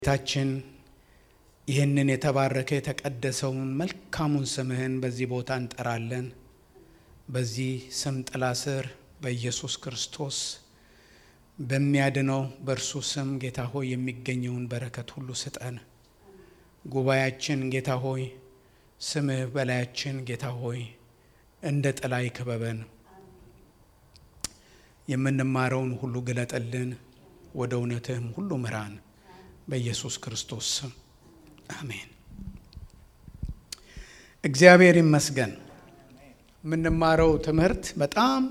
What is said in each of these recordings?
ጌታችን ይህንን የተባረከ የተቀደሰውን መልካሙን ስምህን በዚህ ቦታ እንጠራለን። በዚህ ስም ጥላ ስር በኢየሱስ ክርስቶስ በሚያድነው በእርሱ ስም ጌታ ሆይ የሚገኘውን በረከት ሁሉ ስጠን። ጉባኤያችን ጌታ ሆይ ስምህ በላያችን ጌታ ሆይ እንደ ጥላ ይክበበን። የምንማረውን ሁሉ ግለጠልን፣ ወደ እውነትህም ሁሉ ምራን። በኢየሱስ ክርስቶስ ስም አሜን። እግዚአብሔር ይመስገን። የምንማረው ትምህርት በጣም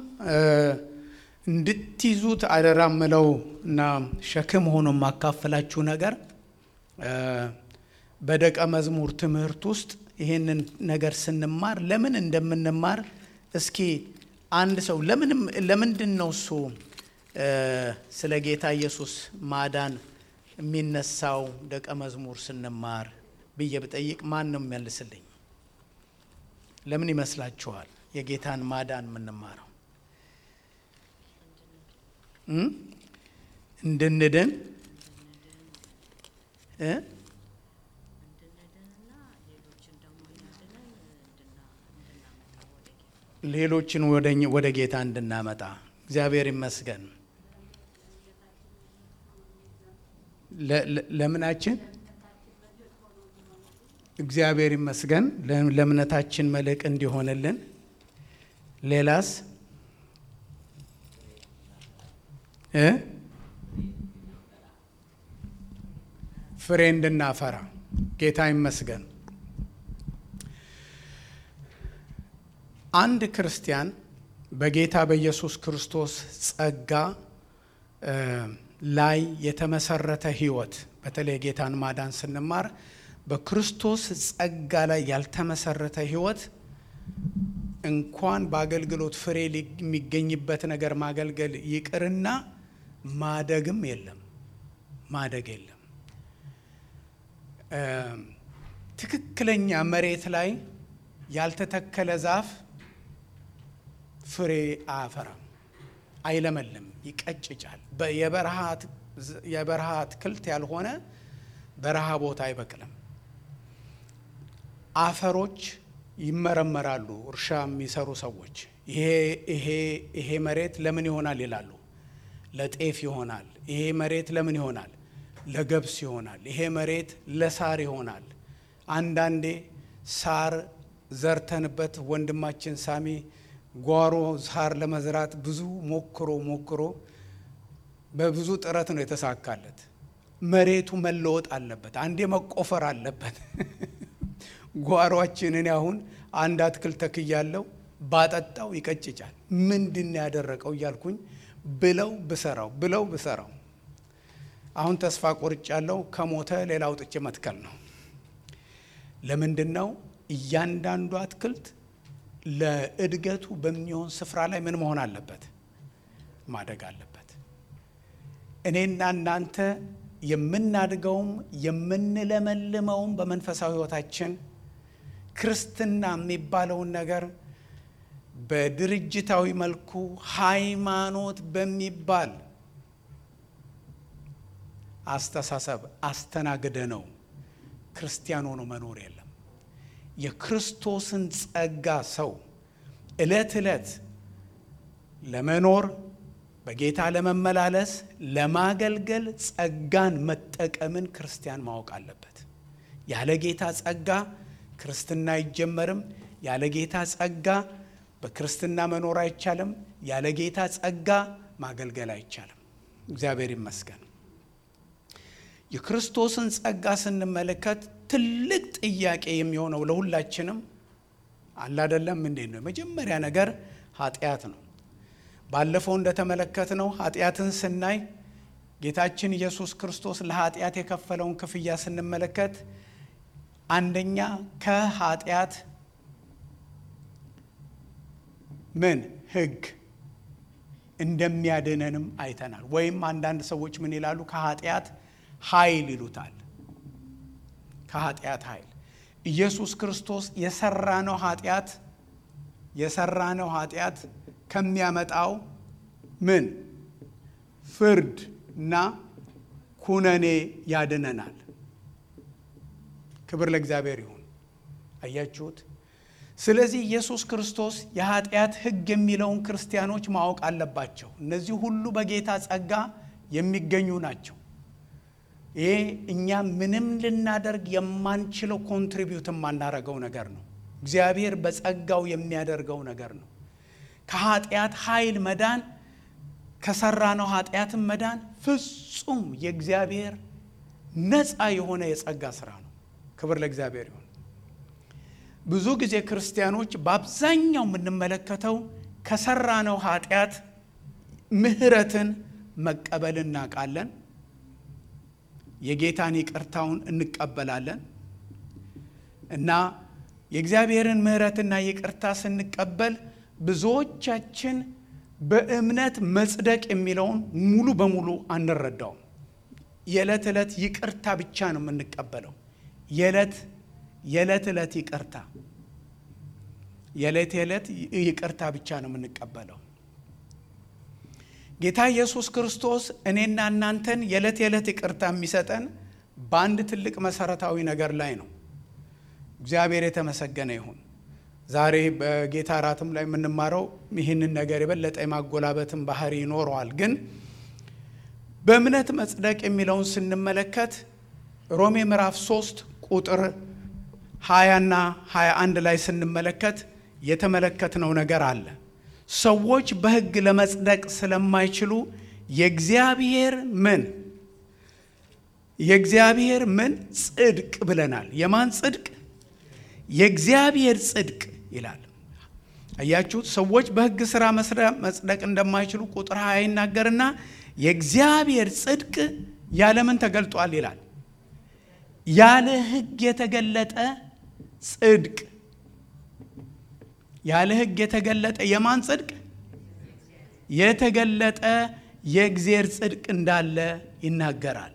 እንድትይዙት አደራ ምለው እና ሸክም ሆኖ የማካፈላችሁ ነገር በደቀ መዝሙር ትምህርት ውስጥ ይህንን ነገር ስንማር ለምን እንደምንማር እስኪ አንድ ሰው ለምንድን ነው እሱ ስለ ጌታ ኢየሱስ ማዳን የሚነሳው ደቀ መዝሙር ስንማር ብዬ ብጠይቅ ማን ነው የሚመልስልኝ? ለምን ይመስላችኋል የጌታን ማዳን የምንማረው? እንድንድን ሌሎችን ወደ ጌታ እንድናመጣ እግዚአብሔር ይመስገን። ለምናችን እግዚአብሔር ይመስገን ለእምነታችን መልሕቅ እንዲሆንልን። ሌላስ እ ፍሬ እንድናፈራ ጌታ ይመስገን። አንድ ክርስቲያን በጌታ በኢየሱስ ክርስቶስ ጸጋ ላይ የተመሰረተ ሕይወት በተለይ የጌታን ማዳን ስንማር በክርስቶስ ጸጋ ላይ ያልተመሰረተ ሕይወት እንኳን በአገልግሎት ፍሬ የሚገኝበት ነገር ማገልገል ይቅርና ማደግም የለም ማደግ የለም። ትክክለኛ መሬት ላይ ያልተተከለ ዛፍ ፍሬ አያፈራም፣ አይለመልም፣ ይቀጭጫል። የበረሃ አትክልት ያልሆነ በረሃ ቦታ አይበቅልም። አፈሮች ይመረመራሉ። እርሻ የሚሰሩ ሰዎች ይሄ መሬት ለምን ይሆናል ይላሉ። ለጤፍ ይሆናል። ይሄ መሬት ለምን ይሆናል? ለገብስ ይሆናል። ይሄ መሬት ለሳር ይሆናል። አንዳንዴ ሳር ዘርተንበት ወንድማችን ሳሚ ጓሮ ሳር ለመዝራት ብዙ ሞክሮ ሞክሮ በብዙ ጥረት ነው የተሳካለት። መሬቱ መለወጥ አለበት። አንዴ መቆፈር አለበት። ጓሯችንን አሁን አንድ አትክልት ተክያለው ባጠጣው ይቀጭጫል። ምንድን ያደረቀው እያልኩኝ ብለው ብሰራው ብለው ብሰራው አሁን ተስፋ ቆርጫለው። ከሞተ ሌላ አውጥቼ መትከል ነው። ለምንድን ነው እያንዳንዱ አትክልት ለእድገቱ በሚሆን ስፍራ ላይ ምን መሆን አለበት? ማደግ አለበት። እኔና እናንተ የምናድገውም የምንለመልመውም በመንፈሳዊ ሕይወታችን ክርስትና የሚባለውን ነገር በድርጅታዊ መልኩ ሃይማኖት በሚባል አስተሳሰብ አስተናግደ ነው ክርስቲያን ሆኖ መኖር የለም። የክርስቶስን ጸጋ ሰው ዕለት ዕለት ለመኖር በጌታ ለመመላለስ ለማገልገል ጸጋን መጠቀምን ክርስቲያን ማወቅ አለበት። ያለ ጌታ ጸጋ ክርስትና አይጀመርም። ያለ ጌታ ጸጋ በክርስትና መኖር አይቻልም። ያለ ጌታ ጸጋ ማገልገል አይቻልም። እግዚአብሔር ይመስገን። የክርስቶስን ጸጋ ስንመለከት ትልቅ ጥያቄ የሚሆነው ለሁላችንም አለ አይደለም? እንዴት ነው? የመጀመሪያ ነገር ኃጢአት ነው። ባለፈው እንደተመለከትነው ኃጢአትን ስናይ ጌታችን ኢየሱስ ክርስቶስ ለኃጢአት የከፈለውን ክፍያ ስንመለከት አንደኛ ከኃጢአት ምን ሕግ እንደሚያድነንም አይተናል። ወይም አንዳንድ ሰዎች ምን ይላሉ? ከኃጢአት ኃይል ይሉታል። ከኃጢአት ኃይል ኢየሱስ ክርስቶስ የሰራነው ኃጢአት የሰራነው ኃጢአት ከሚያመጣው ምን ፍርድ እና ኩነኔ ያድነናል። ክብር ለእግዚአብሔር ይሁን። አያችሁት? ስለዚህ ኢየሱስ ክርስቶስ የኃጢአት ሕግ የሚለውን ክርስቲያኖች ማወቅ አለባቸው። እነዚህ ሁሉ በጌታ ጸጋ የሚገኙ ናቸው። ይሄ እኛ ምንም ልናደርግ የማንችለው ኮንትሪቢዩት የማናደርገው ነገር ነው። እግዚአብሔር በጸጋው የሚያደርገው ነገር ነው። ከኃጢአት ኃይል መዳን ከሰራነው ኃጢአትን መዳን ፍጹም የእግዚአብሔር ነፃ የሆነ የጸጋ ስራ ነው። ክብር ለእግዚአብሔር ይሁን። ብዙ ጊዜ ክርስቲያኖች በአብዛኛው የምንመለከተው ከሰራነው ኃጢአት ምሕረትን መቀበል እናውቃለን። የጌታን ይቅርታውን እንቀበላለን እና የእግዚአብሔርን ምሕረትና ይቅርታ ስንቀበል ብዙዎቻችን በእምነት መጽደቅ የሚለውን ሙሉ በሙሉ አንረዳውም። የዕለት ዕለት ይቅርታ ብቻ ነው የምንቀበለው። የዕለት የዕለት ዕለት ይቅርታ የዕለት የዕለት ይቅርታ ብቻ ነው የምንቀበለው። ጌታ ኢየሱስ ክርስቶስ እኔና እናንተን የዕለት የዕለት ይቅርታ የሚሰጠን በአንድ ትልቅ መሰረታዊ ነገር ላይ ነው። እግዚአብሔር የተመሰገነ ይሁን። ዛሬ በጌታ እራትም ላይ የምንማረው ይህንን ነገር የበለጠ የማጎላበትን ባህሪ ይኖረዋል። ግን በእምነት መጽደቅ የሚለውን ስንመለከት ሮሜ ምዕራፍ 3 ቁጥር 20ና 21 ላይ ስንመለከት የተመለከትነው ነገር አለ። ሰዎች በሕግ ለመጽደቅ ስለማይችሉ የእግዚአብሔር ምን የእግዚአብሔር ምን ጽድቅ ብለናል። የማን ጽድቅ? የእግዚአብሔር ጽድቅ ይላል። አያችሁት? ሰዎች በሕግ ሥራ መጽደቅ እንደማይችሉ ቁጥር ሀያ ይናገርና የእግዚአብሔር ጽድቅ ያለምን ተገልጧል ይላል። ያለ ሕግ የተገለጠ ጽድቅ ያለ ሕግ የተገለጠ የማን ጽድቅ? የተገለጠ የእግዚአብሔር ጽድቅ እንዳለ ይናገራል።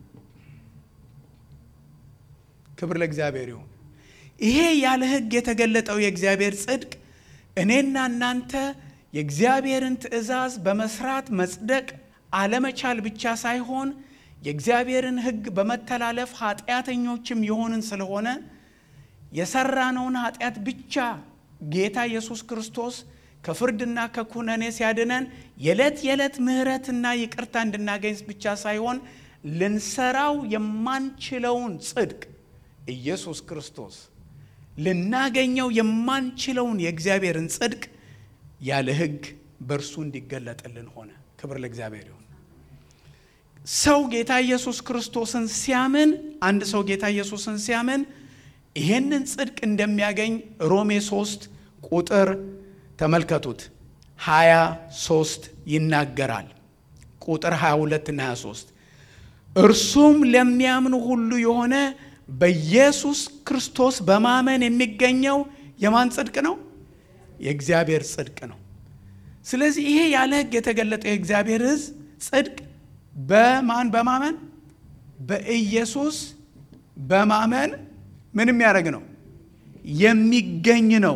ክብር ለእግዚአብሔር ይሁን። ይሄ ያለ ሕግ የተገለጠው የእግዚአብሔር ጽድቅ እኔና እናንተ የእግዚአብሔርን ትእዛዝ በመስራት መጽደቅ አለመቻል ብቻ ሳይሆን የእግዚአብሔርን ሕግ በመተላለፍ ኃጢአተኞችም የሆንን ስለሆነ የሰራነውን ኃጢአት ብቻ ጌታ ኢየሱስ ክርስቶስ ከፍርድና ከኩነኔ ሲያድነን የዕለት የዕለት ምሕረትና ይቅርታ እንድናገኝ ብቻ ሳይሆን ልንሰራው የማንችለውን ጽድቅ ኢየሱስ ክርስቶስ ልናገኘው የማንችለውን የእግዚአብሔርን ጽድቅ ያለ ሕግ በእርሱ እንዲገለጥልን ሆነ። ክብር ለእግዚአብሔር ይሁን። ሰው ጌታ ኢየሱስ ክርስቶስን ሲያምን አንድ ሰው ጌታ ኢየሱስን ሲያምን ይሄንን ጽድቅ እንደሚያገኝ ሮሜ 3 ቁጥር ተመልከቱት 23 ይናገራል። ቁጥር 22 እና 23 እርሱም ለሚያምኑ ሁሉ የሆነ በኢየሱስ ክርስቶስ በማመን የሚገኘው የማን ጽድቅ ነው? የእግዚአብሔር ጽድቅ ነው። ስለዚህ ይሄ ያለ ሕግ የተገለጠው የእግዚአብሔር ሕዝብ ጽድቅ በማን በማመን በኢየሱስ በማመን ምን የሚያደርግ ነው? የሚገኝ ነው።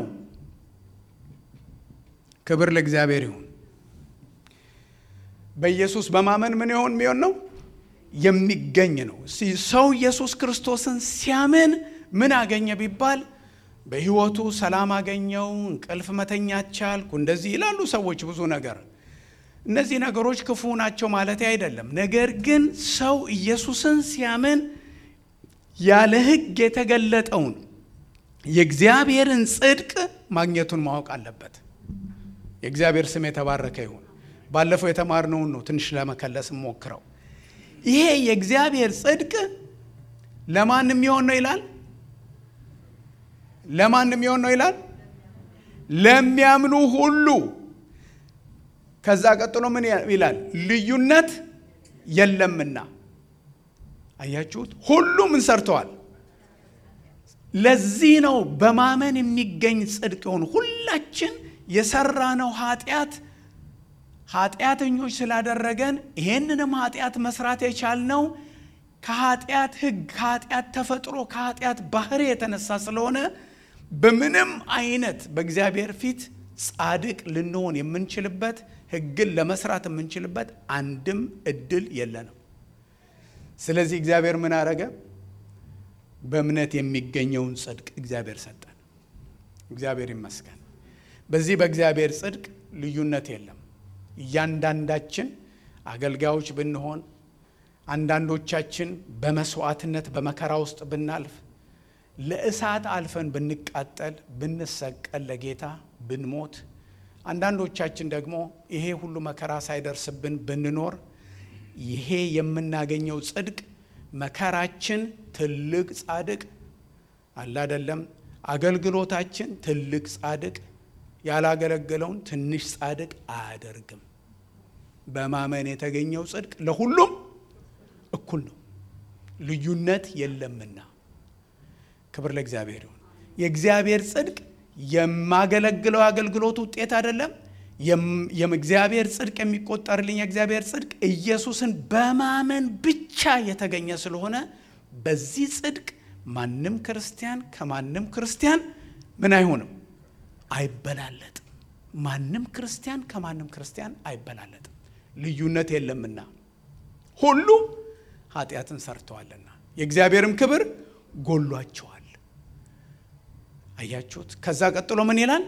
ክብር ለእግዚአብሔር ይሁን። በኢየሱስ በማመን ምን ይሆን የሚሆን ነው? የሚገኝ ነው። ሰው ኢየሱስ ክርስቶስን ሲያምን ምን አገኘ ቢባል በሕይወቱ ሰላም አገኘው፣ እንቅልፍ መተኛት ቻልኩ፣ እንደዚህ ይላሉ ሰዎች ብዙ ነገር። እነዚህ ነገሮች ክፉ ናቸው ማለት አይደለም። ነገር ግን ሰው ኢየሱስን ሲያምን ያለ ሕግ የተገለጠውን የእግዚአብሔርን ጽድቅ ማግኘቱን ማወቅ አለበት። የእግዚአብሔር ስም የተባረከ ይሁን። ባለፈው የተማርነውን ነው ትንሽ ለመከለስ ሞክረው። ይሄ የእግዚአብሔር ጽድቅ ለማን የሚሆን ነው ይላል? ለማን የሚሆን ነው ይላል? ለሚያምኑ ሁሉ። ከዛ ቀጥሎ ምን ይላል? ልዩነት የለምና። አያችሁት? ሁሉም ምን ሰርተዋል? ለዚህ ነው በማመን የሚገኝ ጽድቅ የሆኑ ሁላችን የሰራነው ኃጢአት ኃጢአተኞች ስላደረገን ይሄንንም ኃጢአት መስራት የቻልነው ከኃጢአት ሕግ ከኃጢአት ተፈጥሮ ከኃጢአት ባህሪ የተነሳ ስለሆነ በምንም አይነት በእግዚአብሔር ፊት ጻድቅ ልንሆን የምንችልበት ሕግን ለመስራት የምንችልበት አንድም እድል የለንም። ስለዚህ እግዚአብሔር ምን አረገ? በእምነት የሚገኘውን ጽድቅ እግዚአብሔር ሰጠን። እግዚአብሔር ይመስገን። በዚህ በእግዚአብሔር ጽድቅ ልዩነት የለም። እያንዳንዳችን አገልጋዮች ብንሆን፣ አንዳንዶቻችን በመስዋዕትነት በመከራ ውስጥ ብናልፍ፣ ለእሳት አልፈን ብንቃጠል፣ ብንሰቀል፣ ለጌታ ብንሞት፣ አንዳንዶቻችን ደግሞ ይሄ ሁሉ መከራ ሳይደርስብን ብንኖር ይሄ የምናገኘው ጽድቅ መከራችን ትልቅ ጻድቅ አለ አይደለም፣ አገልግሎታችን ትልቅ ጻድቅ ያላገለገለውን ትንሽ ጻድቅ አያደርግም። በማመን የተገኘው ጽድቅ ለሁሉም እኩል ነው፣ ልዩነት የለምና። ክብር ለእግዚአብሔር ይሁን። የእግዚአብሔር ጽድቅ የማገለግለው አገልግሎት ውጤት አይደለም። የእግዚአብሔር ጽድቅ የሚቆጠርልኝ የእግዚአብሔር ጽድቅ ኢየሱስን በማመን ብቻ የተገኘ ስለሆነ በዚህ ጽድቅ ማንም ክርስቲያን ከማንም ክርስቲያን ምን አይሆንም አይበላለጥም። ማንም ክርስቲያን ከማንም ክርስቲያን አይበላለጥም። ልዩነት የለምና ሁሉ ኃጢአትን ሰርተዋልና የእግዚአብሔርም ክብር ጎሏቸዋል። አያችሁት? ከዛ ቀጥሎ ምን ይላል?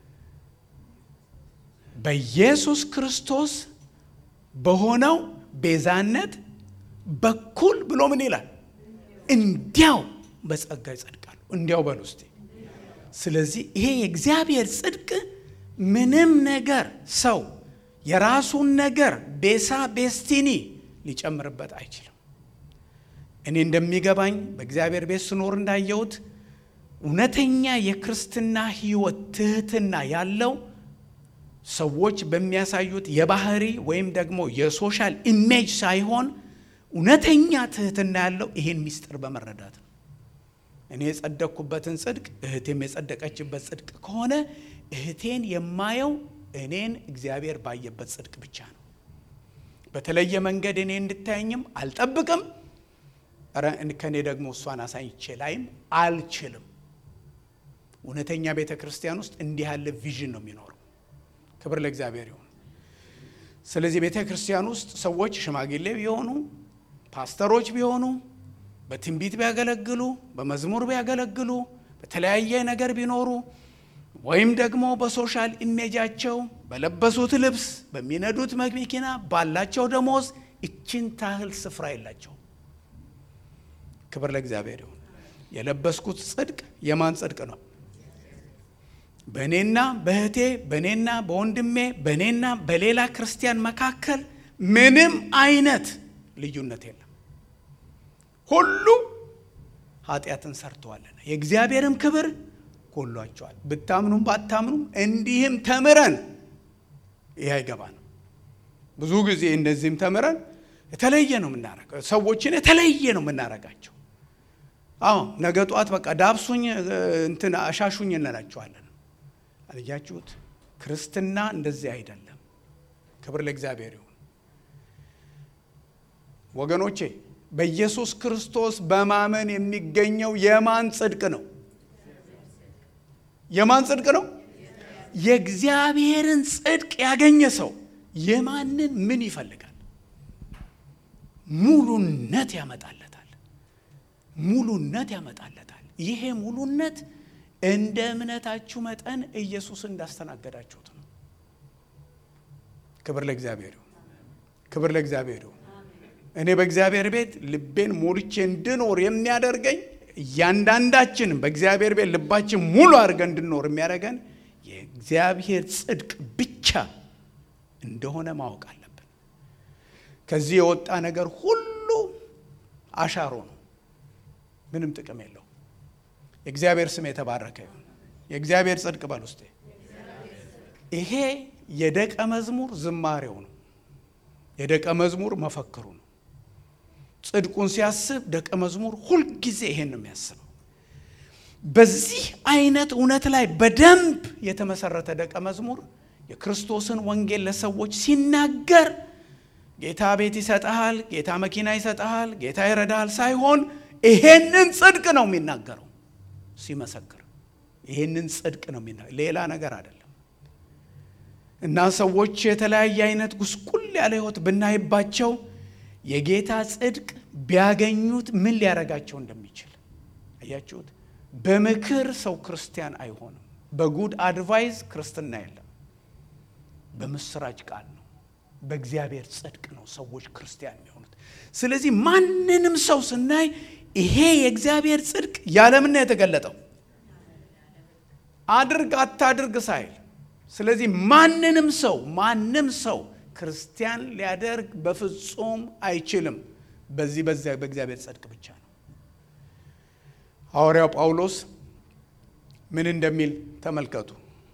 በኢየሱስ ክርስቶስ በሆነው ቤዛነት በኩል ብሎ ምን ይላል? እንዲያው በጸጋ ይጸድቃሉ። እንዲያው በሉ እስቲ። ስለዚህ ይሄ የእግዚአብሔር ጽድቅ ምንም ነገር ሰው የራሱን ነገር ቤሳ ቤስቲኒ ሊጨምርበት አይችልም። እኔ እንደሚገባኝ በእግዚአብሔር ቤት ስኖር እንዳየሁት እውነተኛ የክርስትና ሕይወት ትህትና ያለው ሰዎች በሚያሳዩት የባህሪ ወይም ደግሞ የሶሻል ኢሜጅ ሳይሆን እውነተኛ ትህትና ያለው ይሄን ምስጢር በመረዳት ነው። እኔ የጸደቅኩበትን ጽድቅ እህቴም የጸደቀችበት ጽድቅ ከሆነ እህቴን የማየው እኔን እግዚአብሔር ባየበት ጽድቅ ብቻ ነው። በተለየ መንገድ እኔ እንድታየኝም አልጠብቅም። ኧረ ከእኔ ደግሞ እሷን አሳይቼ ላይም አልችልም። እውነተኛ ቤተ ክርስቲያን ውስጥ እንዲህ ያለ ቪዥን ነው የሚኖረው። ክብር ለእግዚአብሔር ይሁን። ስለዚህ ቤተ ክርስቲያን ውስጥ ሰዎች ሽማግሌ ቢሆኑ፣ ፓስተሮች ቢሆኑ፣ በትንቢት ቢያገለግሉ፣ በመዝሙር ቢያገለግሉ፣ በተለያየ ነገር ቢኖሩ ወይም ደግሞ በሶሻል ኢሜጃቸው በለበሱት ልብስ፣ በሚነዱት መኪና፣ ባላቸው ደሞዝ እችን ታህል ስፍራ የላቸው። ክብር ለእግዚአብሔር ይሁን። የለበስኩት ጽድቅ የማን ጽድቅ ነው? በእኔና በእህቴ በእኔና በወንድሜ በእኔና በሌላ ክርስቲያን መካከል ምንም አይነት ልዩነት የለም። ሁሉ ኃጢአትን ሰርተዋልና የእግዚአብሔርም ክብር ጎሏቸዋል። ብታምኑም ባታምኑም እንዲህም ተምረን ይህ አይገባንም። ብዙ ጊዜ እንደዚህም ተምረን የተለየ ነው የምናረገው። ሰዎችን የተለየ ነው የምናረጋቸው። አዎ ነገ ጠዋት በቃ ዳብሱኝ እንትን አሻሹኝ እንላቸዋለን። አልያችሁት? ክርስትና እንደዚህ አይደለም። ክብር ለእግዚአብሔር ይሁን። ወገኖቼ በኢየሱስ ክርስቶስ በማመን የሚገኘው የማን ጽድቅ ነው? የማን ጽድቅ ነው? የእግዚአብሔርን ጽድቅ ያገኘ ሰው የማንን ምን ይፈልጋል? ሙሉነት ያመጣለታል። ሙሉነት ያመጣለታል። ይሄ ሙሉነት እንደ እምነታችሁ መጠን ኢየሱስን እንዳስተናገዳችሁት ነው። ክብር ለእግዚአብሔር ይሁን። ክብር ለእግዚአብሔር ይሁን። እኔ በእግዚአብሔር ቤት ልቤን ሞልቼ እንድኖር የሚያደርገኝ እያንዳንዳችንም በእግዚአብሔር ቤት ልባችን ሙሉ አድርገን እንድኖር የሚያደርገን የእግዚአብሔር ጽድቅ ብቻ እንደሆነ ማወቅ አለብን። ከዚህ የወጣ ነገር ሁሉ አሻሮ ነው፣ ምንም ጥቅም የለው። የእግዚአብሔር ስም የተባረከ ይሁን። የእግዚአብሔር ጽድቅ በል ውስጤ ይሄ የደቀ መዝሙር ዝማሬው ነው። የደቀ መዝሙር መፈክሩ ነው። ጽድቁን ሲያስብ ደቀ መዝሙር ሁልጊዜ ይሄን ነው የሚያስበው። በዚህ አይነት እውነት ላይ በደንብ የተመሰረተ ደቀ መዝሙር የክርስቶስን ወንጌል ለሰዎች ሲናገር ጌታ ቤት ይሰጠሃል፣ ጌታ መኪና ይሰጠሃል፣ ጌታ ይረዳሃል ሳይሆን ይሄንን ጽድቅ ነው የሚናገረው ሲመሰክር ይህንን ጽድቅ ነው የሚና ሌላ ነገር አይደለም። እና ሰዎች የተለያየ አይነት ጉስቁል ያለ ሕይወት ብናይባቸው የጌታ ጽድቅ ቢያገኙት ምን ሊያረጋቸው እንደሚችል አያችሁት። በምክር ሰው ክርስቲያን አይሆንም። በጉድ አድቫይዝ ክርስትና የለም። በምስራች ቃል ነው፣ በእግዚአብሔር ጽድቅ ነው ሰዎች ክርስቲያን የሚሆኑት። ስለዚህ ማንንም ሰው ስናይ ይሄ የእግዚአብሔር ጽድቅ ያለምን ነው የተገለጠው፣ አድርግ አታድርግ ሳይል። ስለዚህ ማንንም ሰው ማንም ሰው ክርስቲያን ሊያደርግ በፍጹም አይችልም። በዚህ በዚያ በእግዚአብሔር ጽድቅ ብቻ ነው። ሐዋርያው ጳውሎስ ምን እንደሚል ተመልከቱ።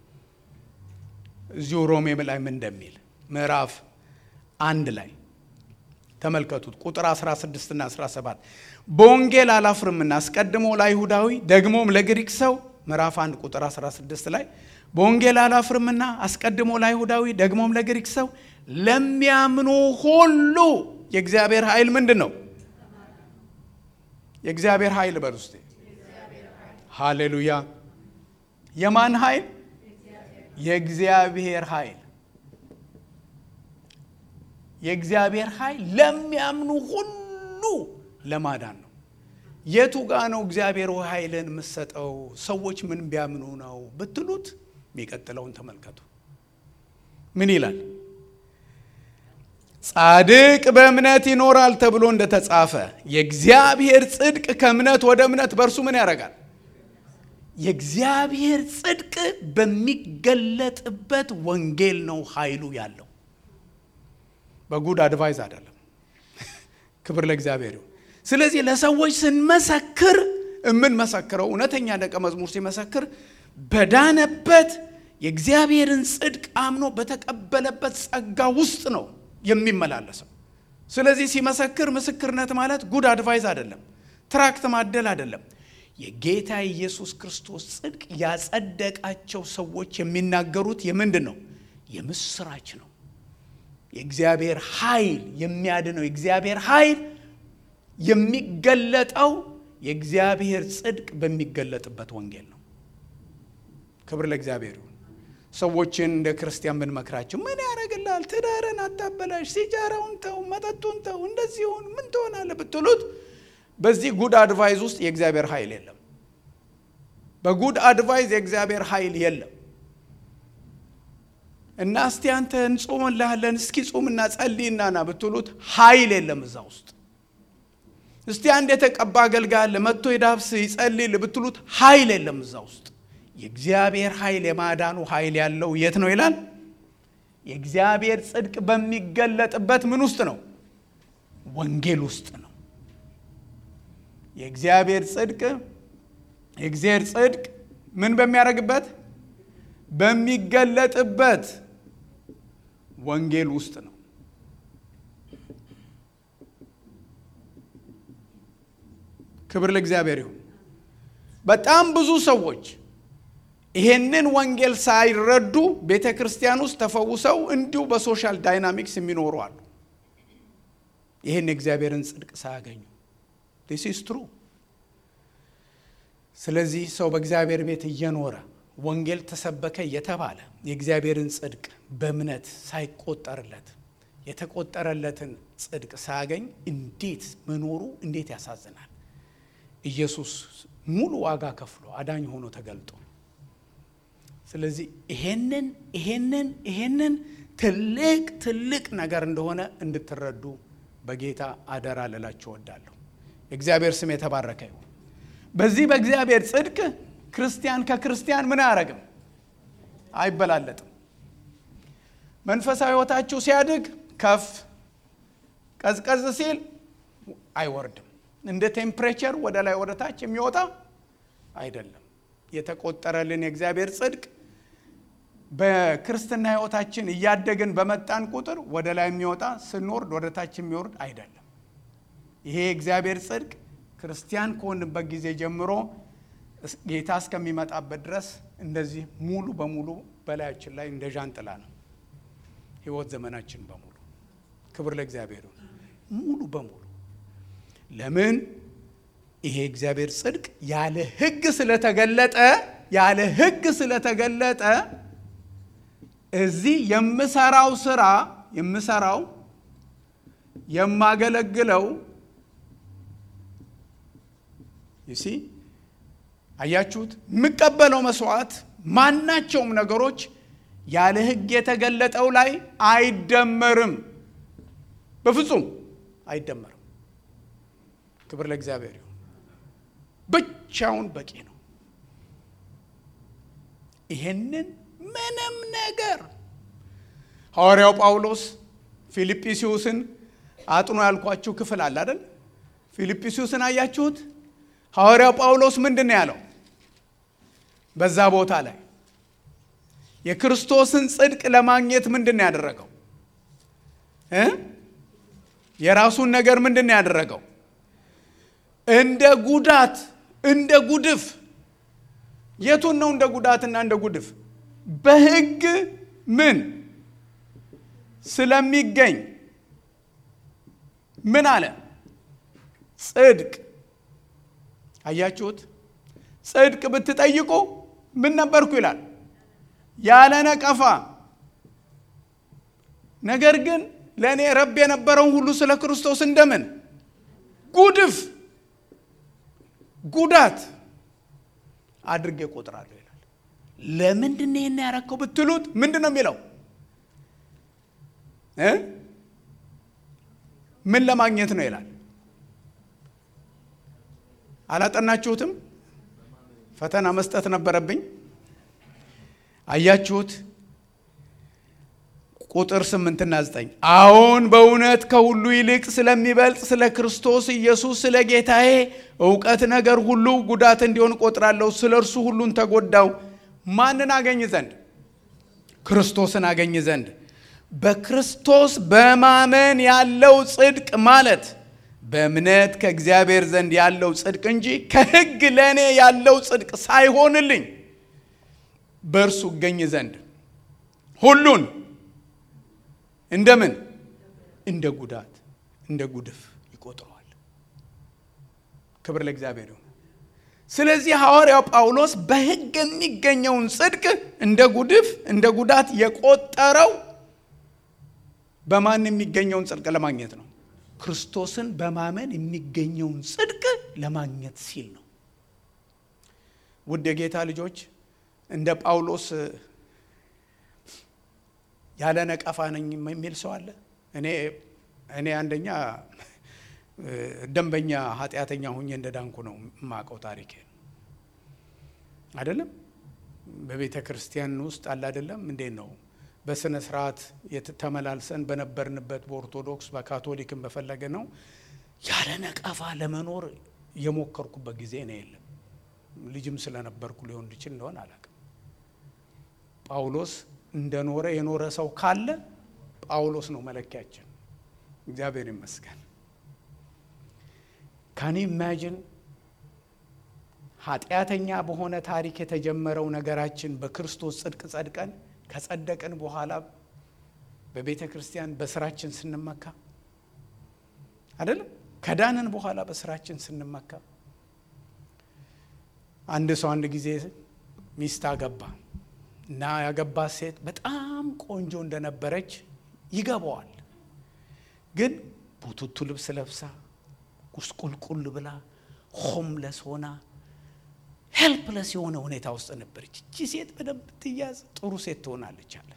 እዚሁ ሮሜ ላይ ምን እንደሚል ምዕራፍ አንድ ላይ ተመልከቱት። ቁጥር 16 እና 17 በወንጌል አላፍርምና አስቀድሞ ለአይሁዳዊ ደግሞም ለግሪክ ሰው ምዕራፍ 1 ቁጥር 16 ላይ በወንጌል አላፍርምና አስቀድሞ ለአይሁዳዊ ደግሞም ለግሪክ ሰው ለሚያምኑ ሁሉ የእግዚአብሔር ኃይል ምንድን ነው? የእግዚአብሔር ኃይል በል ውስጤ። ሃሌሉያ! የማን ኃይል? የእግዚአብሔር ኃይል። የእግዚአብሔር ኃይል ለሚያምኑ ሁሉ ለማዳን ነው። የቱ ጋ ነው እግዚአብሔር ኃይልን የምሰጠው? ሰዎች ምን ቢያምኑ ነው ብትሉት፣ የሚቀጥለውን ተመልከቱ። ምን ይላል? ጻድቅ በእምነት ይኖራል ተብሎ እንደተጻፈ የእግዚአብሔር ጽድቅ ከእምነት ወደ እምነት በእርሱ ምን ያደርጋል? የእግዚአብሔር ጽድቅ በሚገለጥበት ወንጌል ነው ኃይሉ ያለው። በጉድ አድቫይዝ አይደለም። ክብር ለእግዚአብሔር ይሁን። ስለዚህ ለሰዎች ስንመሰክር የምንመሰክረው እውነተኛ ደቀ መዝሙር ሲመሰክር በዳነበት የእግዚአብሔርን ጽድቅ አምኖ በተቀበለበት ጸጋ ውስጥ ነው የሚመላለሰው። ስለዚህ ሲመሰክር ምስክርነት ማለት ጉድ አድቫይዝ አይደለም፣ ትራክት ማደል አይደለም። የጌታ ኢየሱስ ክርስቶስ ጽድቅ ያጸደቃቸው ሰዎች የሚናገሩት የምንድን ነው? የምስራች ነው። የእግዚአብሔር ኃይል የሚያድነው የእግዚአብሔር ኃይል የሚገለጠው የእግዚአብሔር ጽድቅ በሚገለጥበት ወንጌል ነው። ክብር ለእግዚአብሔር ይሁን። ሰዎችን እንደ ክርስቲያን ብንመክራቸው ምን ያደርግልሃል? ትዳርን አታበላሽ፣ ሲጃራውን ተው፣ መጠጡን ተው፣ እንደዚህ ሁን፣ ምን ትሆናለህ ብትሉት በዚህ ጉድ አድቫይዝ ውስጥ የእግዚአብሔር ኃይል የለም። በጉድ አድቫይዝ የእግዚአብሔር ኃይል የለም። እና እስቲ አንተ እንጾምልሃለን እስኪ ጾምና ጸልይና ና ብትሉት ኃይል የለም እዛ ውስጥ። እስቲ አንድ የተቀባ አገልጋይ አለ መጥቶ የዳብስ ይጸልይል ብትሉት ኃይል የለም እዛ ውስጥ። የእግዚአብሔር ኃይል የማዳኑ ኃይል ያለው የት ነው ይላል? የእግዚአብሔር ጽድቅ በሚገለጥበት ምን ውስጥ ነው? ወንጌል ውስጥ ነው። የእግዚአብሔር ጽድቅ የእግዚአብሔር ጽድቅ ምን በሚያደርግበት በሚገለጥበት ወንጌል ውስጥ ነው። ክብር ለእግዚአብሔር ይሁን። በጣም ብዙ ሰዎች ይሄንን ወንጌል ሳይረዱ ቤተ ክርስቲያን ውስጥ ተፈውሰው እንዲሁ በሶሻል ዳይናሚክስ የሚኖሩ አሉ። ይህን የእግዚአብሔርን ጽድቅ ሳያገኙ ዲስ ኢዝ ትሩ። ስለዚህ ሰው በእግዚአብሔር ቤት እየኖረ ወንጌል ተሰበከ እየተባለ የእግዚአብሔርን ጽድቅ በእምነት ሳይቆጠርለት የተቆጠረለትን ጽድቅ ሳያገኝ እንዴት መኖሩ እንዴት ያሳዝናል። ኢየሱስ ሙሉ ዋጋ ከፍሎ አዳኝ ሆኖ ተገልጦ ስለዚህ ይሄንን ይሄንን ይሄንን ትልቅ ትልቅ ነገር እንደሆነ እንድትረዱ በጌታ አደራ ልላችሁ እወዳለሁ። የእግዚአብሔር ስም የተባረከ ይሁን። በዚህ በእግዚአብሔር ጽድቅ ክርስቲያን ከክርስቲያን ምን አያረግም? አይበላለጥም። መንፈሳዊ ሕይወታችሁ ሲያድግ ከፍ ቀዝቀዝ ሲል አይወርድም። እንደ ቴምፕሬቸር ወደ ላይ ወደ ታች የሚወጣ አይደለም። የተቆጠረልን የእግዚአብሔር ጽድቅ በክርስትና ሕይወታችን እያደግን በመጣን ቁጥር ወደ ላይ የሚወጣ ስንወርድ ወደ ታች የሚወርድ አይደለም። ይሄ የእግዚአብሔር ጽድቅ ክርስቲያን ከሆንበት ጊዜ ጀምሮ ጌታ እስከሚመጣበት ድረስ እንደዚህ ሙሉ በሙሉ በላያችን ላይ እንደ ዣንጥላ ነው። ህይወት ዘመናችን በሙሉ ክብር ለእግዚአብሔር ይሁን። ሙሉ በሙሉ ለምን ይሄ እግዚአብሔር ጽድቅ ያለ ህግ ስለተገለጠ ያለ ህግ ስለተገለጠ እዚህ የምሰራው ስራ የምሰራው የማገለግለው ይሲ አያችሁት? የምቀበለው መስዋዕት ማናቸውም ነገሮች ያለ ሕግ የተገለጠው ላይ አይደመርም። በፍጹም አይደመርም። ክብር ለእግዚአብሔር ይሁን። ብቻውን በቂ ነው። ይሄንን ምንም ነገር ሐዋርያው ጳውሎስ ፊልጵስዩስን አጥኖ ያልኳችሁ ክፍል አለ አይደል? ፊልጵስዩስን አያችሁት? ሐዋርያው ጳውሎስ ምንድን ነው ያለው? በዛ ቦታ ላይ የክርስቶስን ጽድቅ ለማግኘት ምንድን ነው ያደረገው? እ የራሱን ነገር ምንድን ነው ያደረገው? እንደ ጉዳት እንደ ጉድፍ። የቱን ነው እንደ ጉዳትና እንደ ጉድፍ? በሕግ ምን ስለሚገኝ ምን አለ? ጽድቅ። አያችሁት? ጽድቅ ብትጠይቁ ምን ነበርኩ ይላል፣ ያለ ነቀፋ። ነገር ግን ለእኔ ረብ የነበረውን ሁሉ ስለ ክርስቶስ እንደምን ጉድፍ፣ ጉዳት አድርጌ እቆጥራለሁ ይላል። ለምንድን ነው ይህን ያረከው ብትሉት ምንድን ነው የሚለው እ ምን ለማግኘት ነው ይላል። አላጠናችሁትም? ፈተና መስጠት ነበረብኝ። አያችሁት? ቁጥር ስምንትና ዘጠኝ አዎን በእውነት ከሁሉ ይልቅ ስለሚበልጥ ስለ ክርስቶስ ኢየሱስ ስለ ጌታዬ እውቀት ነገር ሁሉ ጉዳት እንዲሆን እቆጥራለሁ። ስለ እርሱ ሁሉን ተጎዳው። ማንን አገኝ ዘንድ? ክርስቶስን አገኝ ዘንድ በክርስቶስ በማመን ያለው ጽድቅ ማለት በእምነት ከእግዚአብሔር ዘንድ ያለው ጽድቅ እንጂ ከሕግ ለእኔ ያለው ጽድቅ ሳይሆንልኝ በእርሱ እገኝ ዘንድ ሁሉን እንደምን እንደ ጉዳት እንደ ጉድፍ ይቆጥረዋል። ክብር ለእግዚአብሔር ይሁን። ስለዚህ ሐዋርያው ጳውሎስ በሕግ የሚገኘውን ጽድቅ እንደ ጉድፍ እንደ ጉዳት የቆጠረው በማን የሚገኘውን ጽድቅ ለማግኘት ነው? ክርስቶስን በማመን የሚገኘውን ጽድቅ ለማግኘት ሲል ነው። ውድ የጌታ ልጆች እንደ ጳውሎስ ያለ ነቀፋ ነኝ የሚል ሰው አለ? እኔ እኔ አንደኛ ደንበኛ ኃጢአተኛ ሁኜ እንደ ዳንኩ ነው የማውቀው ታሪኬ አይደለም። በቤተ ክርስቲያን ውስጥ አለ አይደለም። እንዴት ነው በስነ ስርዓት ተመላልሰን በነበርንበት በኦርቶዶክስ በካቶሊክም በፈለገ ነው ያለ ነቀፋ ለመኖር የሞከርኩበት ጊዜ ነው የለም። ልጅም ስለነበርኩ ሊሆን ይችል እንደሆን አላውቅም። ጳውሎስ እንደኖረ የኖረ ሰው ካለ ጳውሎስ ነው መለኪያችን። እግዚአብሔር ይመስገን። ካን ኢማጂን ኃጢአተኛ በሆነ ታሪክ የተጀመረው ነገራችን በክርስቶስ ጽድቅ ጸድቀን ከጸደቅን በኋላ በቤተ ክርስቲያን በስራችን ስንመካ አይደለም። ከዳንን በኋላ በስራችን ስንመካ አንድ ሰው አንድ ጊዜ ሚስት አገባ እና ያገባት ሴት በጣም ቆንጆ እንደነበረች ይገባዋል። ግን ቡቱቱ ልብስ ለብሳ ቁስቁልቁል ብላ ሆምለስ ሆና ሄልፕለስ የሆነ ሁኔታ ውስጥ ነበረች። እቺ ሴት በደንብ ትያዝ ጥሩ ሴት ትሆናለች አለ።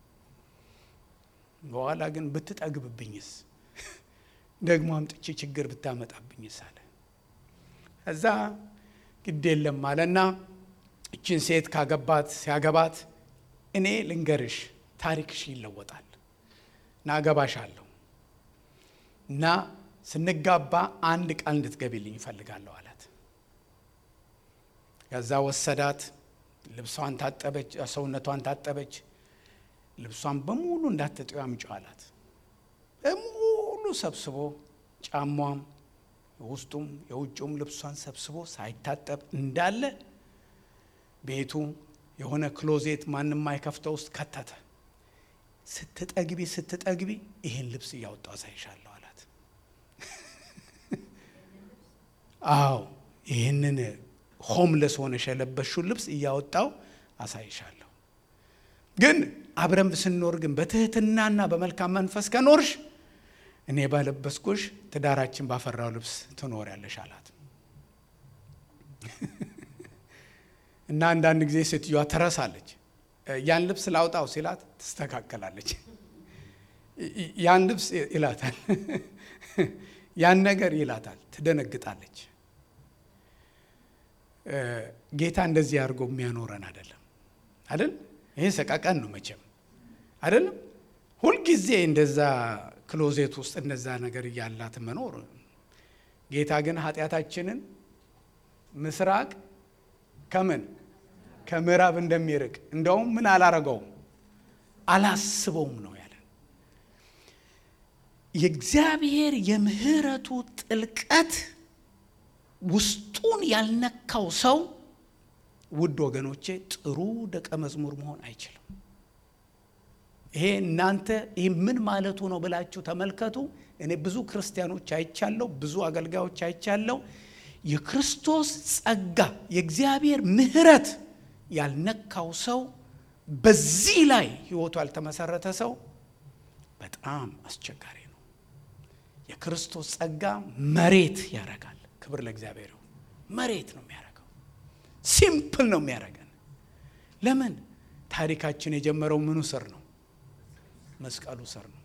በኋላ ግን ብትጠግብብኝስ፣ ደግሞ አምጥቼ ችግር ብታመጣብኝስ አለ። እዛ ግድ የለም አለና እችን ሴት ካገባት ሲያገባት እኔ ልንገርሽ ታሪክሽ ይለወጣል እና አገባሻለሁ እና ስንጋባ አንድ ቃል እንድትገቢልኝ ይፈልጋለሁ አላት። ከዛ ወሰዳት። ልብሷን ታጠበች፣ ሰውነቷን ታጠበች። ልብሷን በሙሉ እንዳትጠዩ አምጪው አላት። በሙሉ ሰብስቦ ጫሟም፣ የውስጡም የውጭውም ልብሷን ሰብስቦ ሳይታጠብ እንዳለ ቤቱ የሆነ ክሎዜት ማንም ማይከፍተው ውስጥ ከተተ። ስትጠግቢ ስትጠግቢ ይህን ልብስ እያወጣው አሳይሻለሁ አላት። አዎ ይህንን ሆምለስ ሆነሽ የለበሽውን ልብስ እያወጣው አሳይሻለሁ። ግን አብረን ስንኖር ግን በትህትናና በመልካም መንፈስ ከኖርሽ እኔ ባለበስኩሽ ትዳራችን ባፈራው ልብስ ትኖሪያለሽ አላት። እና አንዳንድ ጊዜ ሴትዮዋ ትረሳለች። ያን ልብስ ላውጣው ሲላት ትስተካከላለች። ያን ልብስ ይላታል፣ ያን ነገር ይላታል፣ ትደነግጣለች። ጌታ እንደዚህ አድርጎ የሚያኖረን አይደለም አይደል? ይሄ ሰቃቀን ነው መቼም አይደለም። ሁልጊዜ እንደዛ ክሎዜት ውስጥ እንደዛ ነገር እያላት መኖር። ጌታ ግን ኃጢአታችንን ምስራቅ ከምን ከምዕራብ እንደሚርቅ እንደውም ምን አላረገውም አላስበውም ነው ያለን። የእግዚአብሔር የምህረቱ ጥልቀት ውስጡን ያልነካው ሰው ውድ ወገኖቼ ጥሩ ደቀ መዝሙር መሆን አይችልም። ይሄ እናንተ ይህ ምን ማለቱ ነው ብላችሁ ተመልከቱ። እኔ ብዙ ክርስቲያኖች አይቻለሁ፣ ብዙ አገልጋዮች አይቻለሁ። የክርስቶስ ጸጋ የእግዚአብሔር ምሕረት ያልነካው ሰው በዚህ ላይ ሕይወቱ ያልተመሰረተ ሰው በጣም አስቸጋሪ ነው። የክርስቶስ ጸጋ መሬት ያደርጋል። ክብር ለእግዚአብሔር ይሁን። መሬት ነው የሚያደርገው። ሲምፕል ነው የሚያደርገን። ለምን ታሪካችን የጀመረው ምኑ ስር ነው? መስቀሉ ስር ነው።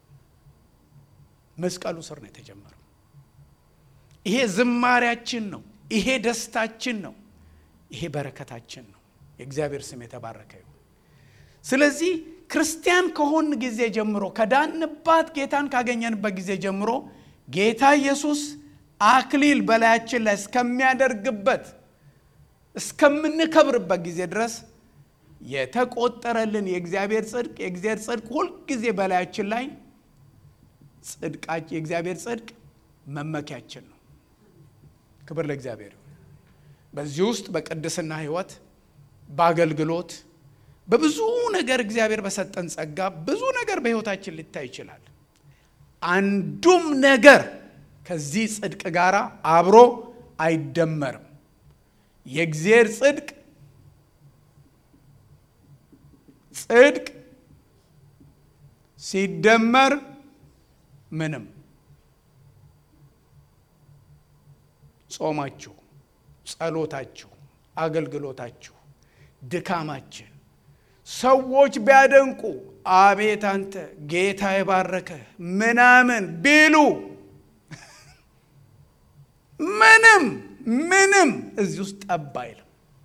መስቀሉ ስር ነው የተጀመረው። ይሄ ዝማሪያችን ነው። ይሄ ደስታችን ነው። ይሄ በረከታችን ነው። የእግዚአብሔር ስም የተባረከ ይሁን። ስለዚህ ክርስቲያን ከሆን ጊዜ ጀምሮ ከዳንባት ጌታን ካገኘንበት ጊዜ ጀምሮ ጌታ ኢየሱስ አክሊል በላያችን ላይ እስከሚያደርግበት እስከምንከብርበት ጊዜ ድረስ የተቆጠረልን የእግዚአብሔር ጽድቅ የእግዚአብሔር ጽድቅ ሁልጊዜ በላያችን ላይ ጽድቃችን የእግዚአብሔር ጽድቅ መመኪያችን ነው። ክብር ለእግዚአብሔር ይሁን። በዚህ ውስጥ በቅድስና ሕይወት በአገልግሎት በብዙ ነገር እግዚአብሔር በሰጠን ጸጋ ብዙ ነገር በሕይወታችን ሊታይ ይችላል። አንዱም ነገር ከዚህ ጽድቅ ጋር አብሮ አይደመርም። የእግዚአብሔር ጽድቅ ጽድቅ ሲደመር ምንም ጾማችሁ፣ ጸሎታችሁ፣ አገልግሎታችሁ፣ ድካማችን ሰዎች ቢያደንቁ አቤት አንተ ጌታ የባረከ ምናምን ቢሉ ምንም ምንም እዚህ ውስጥ ጠብ አይልም።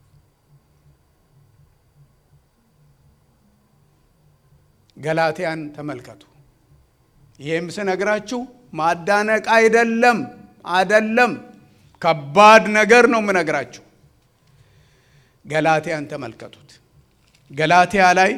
ገላትያን ተመልከቱ። ይህም ስነግራችሁ ማዳነቅ አይደለም አይደለም፣ ከባድ ነገር ነው የምነግራችሁ። ገላትያን ተመልከቱት። ገላትያ ላይ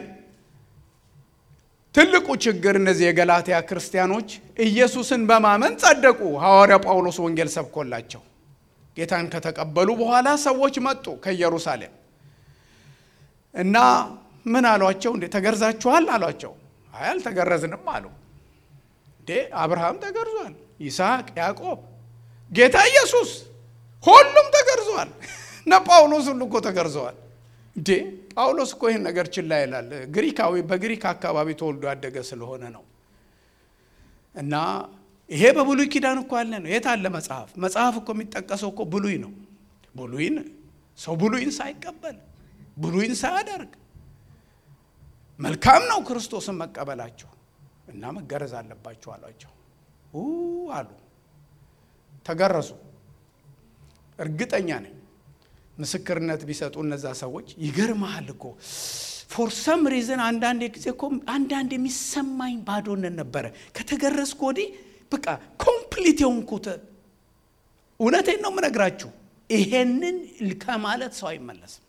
ትልቁ ችግር እነዚህ የገላትያ ክርስቲያኖች ኢየሱስን በማመን ጸደቁ። ሐዋርያ ጳውሎስ ወንጌል ሰብኮላቸው ጌታን ከተቀበሉ በኋላ ሰዎች መጡ ከኢየሩሳሌም እና ምን አሏቸው? እንዴ ተገርዛችኋል አሏቸው። አይ አልተገረዝንም አሉ። እንዴ አብርሃም ተገርዟል፣ ይስሐቅ፣ ያዕቆብ፣ ጌታ ኢየሱስ ሁሉም ተገርዟል። እነ ጳውሎስ ሁሉ እኮ ተገርዘዋል። እንዴ ጳውሎስ እኮ ይህን ነገር ችላ ይላል። ግሪካዊ በግሪክ አካባቢ ተወልዶ ያደገ ስለሆነ ነው። እና ይሄ በብሉይ ኪዳን እኮ ያለ ነው። የት አለ መጽሐፍ? መጽሐፍ እኮ የሚጠቀሰው እኮ ብሉይ ነው። ብሉይን ሰው ብሉይን ሳይቀበል ብሉይን ሳያደርግ መልካም ነው ክርስቶስን መቀበላቸው እና መገረዝ አለባቸው አሏቸው አሉ። ተገረዙ። እርግጠኛ ነኝ ምስክርነት ቢሰጡ እነዛ ሰዎች ይገርመሃል እኮ ፎር ሰም ሪዝን አንዳንድ ጊዜ እኮ አንዳንድ የሚሰማኝ ባዶነት ነበረ። ከተገረዝኩ ወዲህ በቃ ኮምፕሊት የሆንኩት እውነቴን ነው የምነግራችሁ። ይሄንን ከማለት ሰው አይመለስም።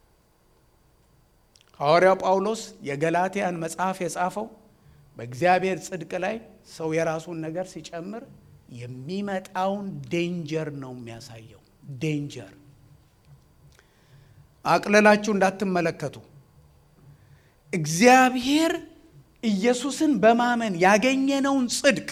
ሐዋርያው ጳውሎስ የገላትያን መጽሐፍ የጻፈው በእግዚአብሔር ጽድቅ ላይ ሰው የራሱን ነገር ሲጨምር የሚመጣውን ዴንጀር ነው የሚያሳየው። ዴንጀር አቅለላችሁ እንዳትመለከቱ። እግዚአብሔር ኢየሱስን በማመን ያገኘነውን ጽድቅ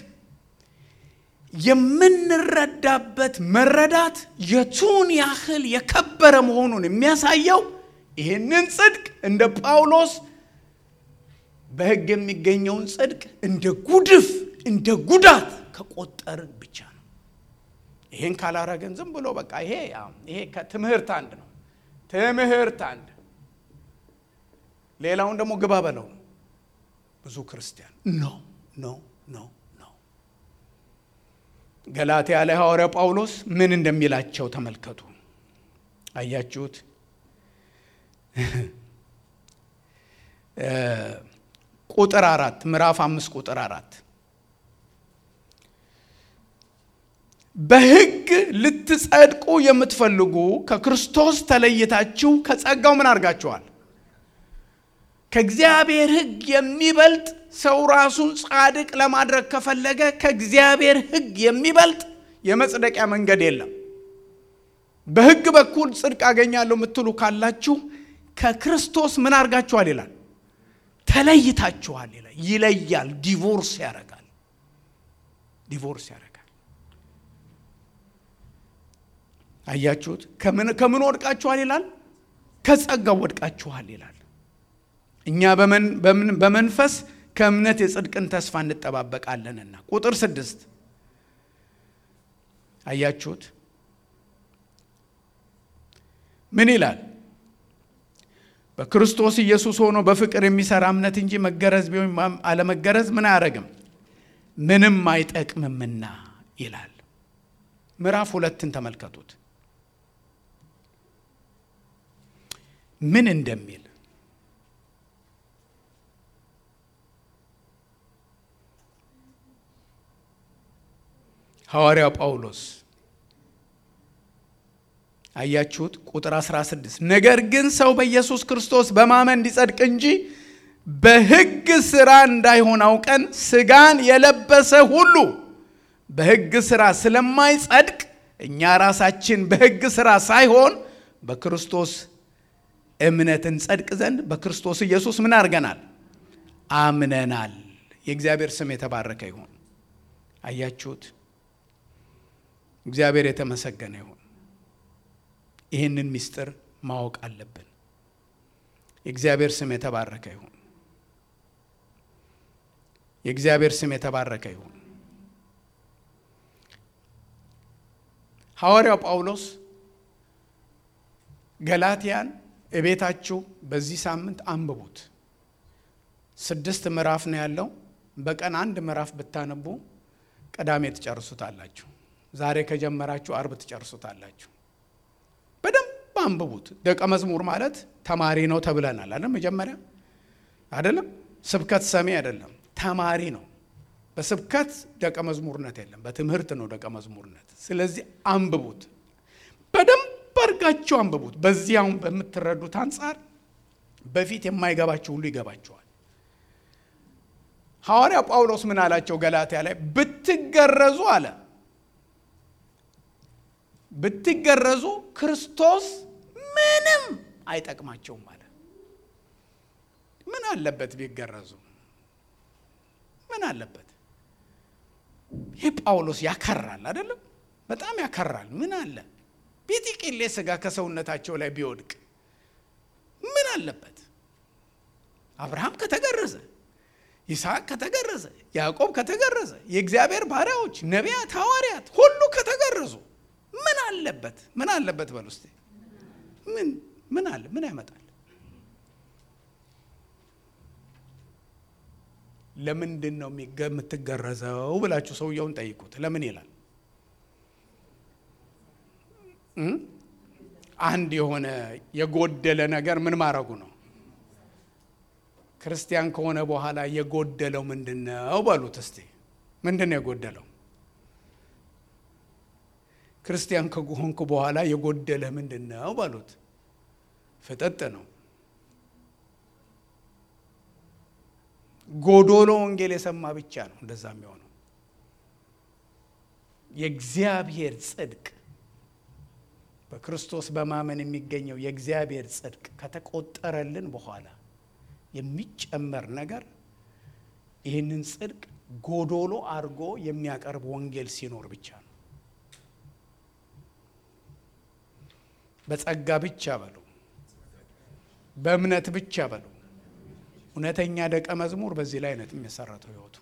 የምንረዳበት መረዳት የቱን ያህል የከበረ መሆኑን የሚያሳየው ይህንን ጽድቅ እንደ ጳውሎስ በሕግ የሚገኘውን ጽድቅ እንደ ጉድፍ እንደ ጉዳት ከቆጠርን ብቻ ነው። ይሄን ካላረገን ዝም ብሎ በቃ ይሄ ይሄ ከትምህርት አንድ ነው። ትምህርት አንድ፣ ሌላውን ደግሞ ግባ በለው ነው። ብዙ ክርስቲያን ኖ ኖ ኖ ኖ። ገላትያ ላይ ሐዋርያው ጳውሎስ ምን እንደሚላቸው ተመልከቱ። አያችሁት? ቁጥር አራት ምዕራፍ አምስት ቁጥር አራት በሕግ ልትጸድቁ የምትፈልጉ ከክርስቶስ ተለይታችሁ ከጸጋው ምን አድርጋችኋል? ከእግዚአብሔር ሕግ የሚበልጥ ሰው ራሱን ጻድቅ ለማድረግ ከፈለገ ከእግዚአብሔር ሕግ የሚበልጥ የመጽደቂያ መንገድ የለም። በሕግ በኩል ጽድቅ አገኛለሁ የምትሉ ካላችሁ ከክርስቶስ ምን አድርጋችኋል ይላል? ተለይታችኋል ይላል። ይለያል። ዲቮርስ ያደርጋል። ዲቮርስ ያደርጋል። አያችሁት? ከምን ወድቃችኋል ይላል? ከጸጋው ወድቃችኋል ይላል። እኛ በመንፈስ ከእምነት የጽድቅን ተስፋ እንጠባበቃለንና። ቁጥር ስድስት አያችሁት? ምን ይላል? በክርስቶስ ኢየሱስ ሆኖ በፍቅር የሚሰራ እምነት እንጂ መገረዝ ቢሆን አለመገረዝ ምን አያደርግም? ምንም አይጠቅምምና ይላል። ምዕራፍ ሁለትን ተመልከቱት ምን እንደሚል ሐዋርያው ጳውሎስ አያችሁት? ቁጥር 16 ነገር ግን ሰው በኢየሱስ ክርስቶስ በማመን እንዲጸድቅ እንጂ በሕግ ሥራ እንዳይሆን አውቀን ሥጋን የለበሰ ሁሉ በሕግ ሥራ ስለማይጸድቅ እኛ ራሳችን በሕግ ሥራ ሳይሆን በክርስቶስ እምነት እንጸድቅ ዘንድ በክርስቶስ ኢየሱስ ምን አድርገናል? አምነናል። የእግዚአብሔር ስም የተባረከ ይሁን። አያችሁት? እግዚአብሔር የተመሰገነ ይሁን። ይህንን ምስጢር ማወቅ አለብን። የእግዚአብሔር ስም የተባረከ ይሁን። የእግዚአብሔር ስም የተባረከ ይሁን። ሐዋርያው ጳውሎስ ገላትያን እቤታችሁ በዚህ ሳምንት አንብቡት። ስድስት ምዕራፍ ነው ያለው። በቀን አንድ ምዕራፍ ብታነቡ ቅዳሜ ትጨርሱታላችሁ። ዛሬ ከጀመራችሁ አርብ ትጨርሱታላችሁ። በደንብ አንብቡት። ደቀ መዝሙር ማለት ተማሪ ነው ተብለናል አለ መጀመሪያ አይደለም። ስብከት ሰሚ አይደለም፣ ተማሪ ነው። በስብከት ደቀ መዝሙርነት የለም፣ በትምህርት ነው ደቀ መዝሙርነት። ስለዚህ አንብቡት፣ በደንብ አድርጋችሁ አንብቡት። በዚህ አሁን በምትረዱት አንጻር በፊት የማይገባችሁ ሁሉ ይገባችኋል። ሐዋርያ ጳውሎስ ምን አላቸው? ገላትያ ላይ ብትገረዙ አለ ብትገረዙ ክርስቶስ ምንም አይጠቅማቸውም አለ። ምን አለበት ቢገረዙ? ምን አለበት? ይህ ጳውሎስ ያከራል አይደለም? በጣም ያከራል። ምን አለ ቢጥቂሌ ስጋ ከሰውነታቸው ላይ ቢወድቅ ምን አለበት? አብርሃም ከተገረዘ፣ ይስሐቅ ከተገረዘ፣ ያዕቆብ ከተገረዘ፣ የእግዚአብሔር ባሪያዎች ነቢያት፣ ሐዋርያት ሁሉ ከተገረዙ ምን አለበት? ምን አለበት በል ውስጥ ምን ምን አለ? ምን ያመጣል? ለምንድን ነው የምትገረዘው ብላችሁ ሰውየውን ጠይቁት። ለምን ይላል? አንድ የሆነ የጎደለ ነገር ምን ማድረጉ ነው? ክርስቲያን ከሆነ በኋላ የጎደለው ምንድን ነው በሉት እስቲ። ምንድን ነው የጎደለው? ክርስቲያን ከሆንኩ በኋላ የጎደለ ምንድን ነው በሉት። ፍጥጥ ነው። ጎዶሎ ወንጌል የሰማ ብቻ ነው እንደዛ የሚሆነው። የእግዚአብሔር ጽድቅ በክርስቶስ በማመን የሚገኘው የእግዚአብሔር ጽድቅ ከተቆጠረልን በኋላ የሚጨመር ነገር ይህንን ጽድቅ ጎዶሎ አድርጎ የሚያቀርብ ወንጌል ሲኖር ብቻ ነው። በጸጋ ብቻ በሉ፣ በእምነት ብቻ በሉ። እውነተኛ ደቀ መዝሙር በዚህ ላይ አይነት የሚመሰረተው ህይወቱ።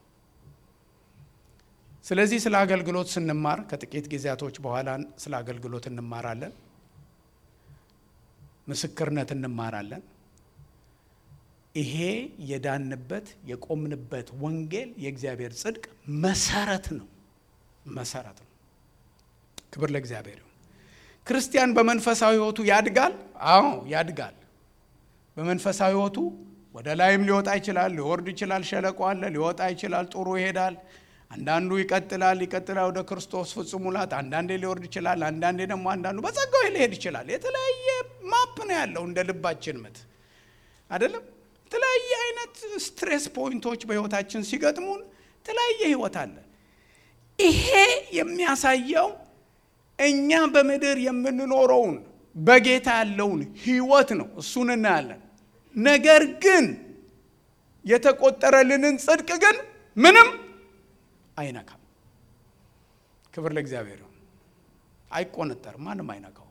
ስለዚህ ስለ አገልግሎት ስንማር ከጥቂት ጊዜያቶች በኋላ ስለ አገልግሎት እንማራለን። ምስክርነት እንማራለን። ይሄ የዳንበት የቆምንበት ወንጌል የእግዚአብሔር ጽድቅ መሰረት ነው። መሰረት ነው። ክብር ለእግዚአብሔር ይሁን። ክርስቲያን በመንፈሳዊ ሕይወቱ ያድጋል። አዎ ያድጋል። በመንፈሳዊ ሕይወቱ ወደ ላይም ሊወጣ ይችላል፣ ሊወርድ ይችላል። ሸለቆ አለ፣ ሊወጣ ይችላል። ጥሩ ይሄዳል። አንዳንዱ ይቀጥላል ይቀጥላል ወደ ክርስቶስ ፍጹም ሙላት። አንዳንዴ ሊወርድ ይችላል። አንዳንዴ ደግሞ አንዳንዱ በጸጋው ሊሄድ ይችላል። የተለያየ ማፕ ነው ያለው እንደ ልባችን ምት አይደለም። የተለያየ አይነት ስትሬስ ፖይንቶች በህይወታችን ሲገጥሙን የተለያየ ህይወት አለ። ይሄ የሚያሳየው እኛ በምድር የምንኖረውን በጌታ ያለውን ህይወት ነው። እሱን እናያለን። ነገር ግን የተቆጠረልንን ጽድቅ ግን ምንም አይነካም። ክብር ለእግዚአብሔር ይሁን። አይቆነጠርም፣ ማንም አይነካው።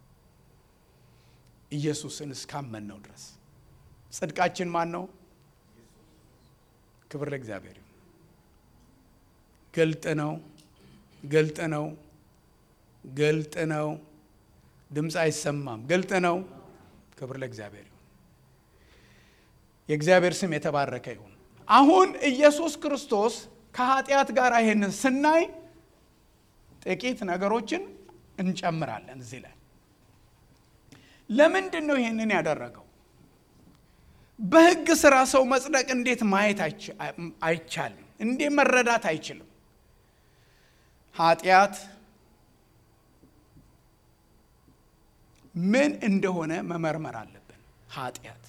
ኢየሱስን እስካመንነው ድረስ ጽድቃችን ማን ነው? ክብር ለእግዚአብሔር ይሁን። ግልጥ ነው፣ ግልጥ ነው፣ ግልጥ ነው። ድምፅ አይሰማም። ግልጥ ነው። ክብር ለእግዚአብሔር ይሁን። የእግዚአብሔር ስም የተባረከ ይሁን። አሁን ኢየሱስ ክርስቶስ ከኃጢአት ጋር ይሄንን ስናይ ጥቂት ነገሮችን እንጨምራለን እዚህ ላይ። ለምንድን ነው ይሄንን ያደረገው? በሕግ ስራ ሰው መጽደቅ እንዴት ማየት አይቻልም? እንዴት መረዳት አይችልም? ኃጢአት ምን እንደሆነ መመርመር አለብን። ኃጢአት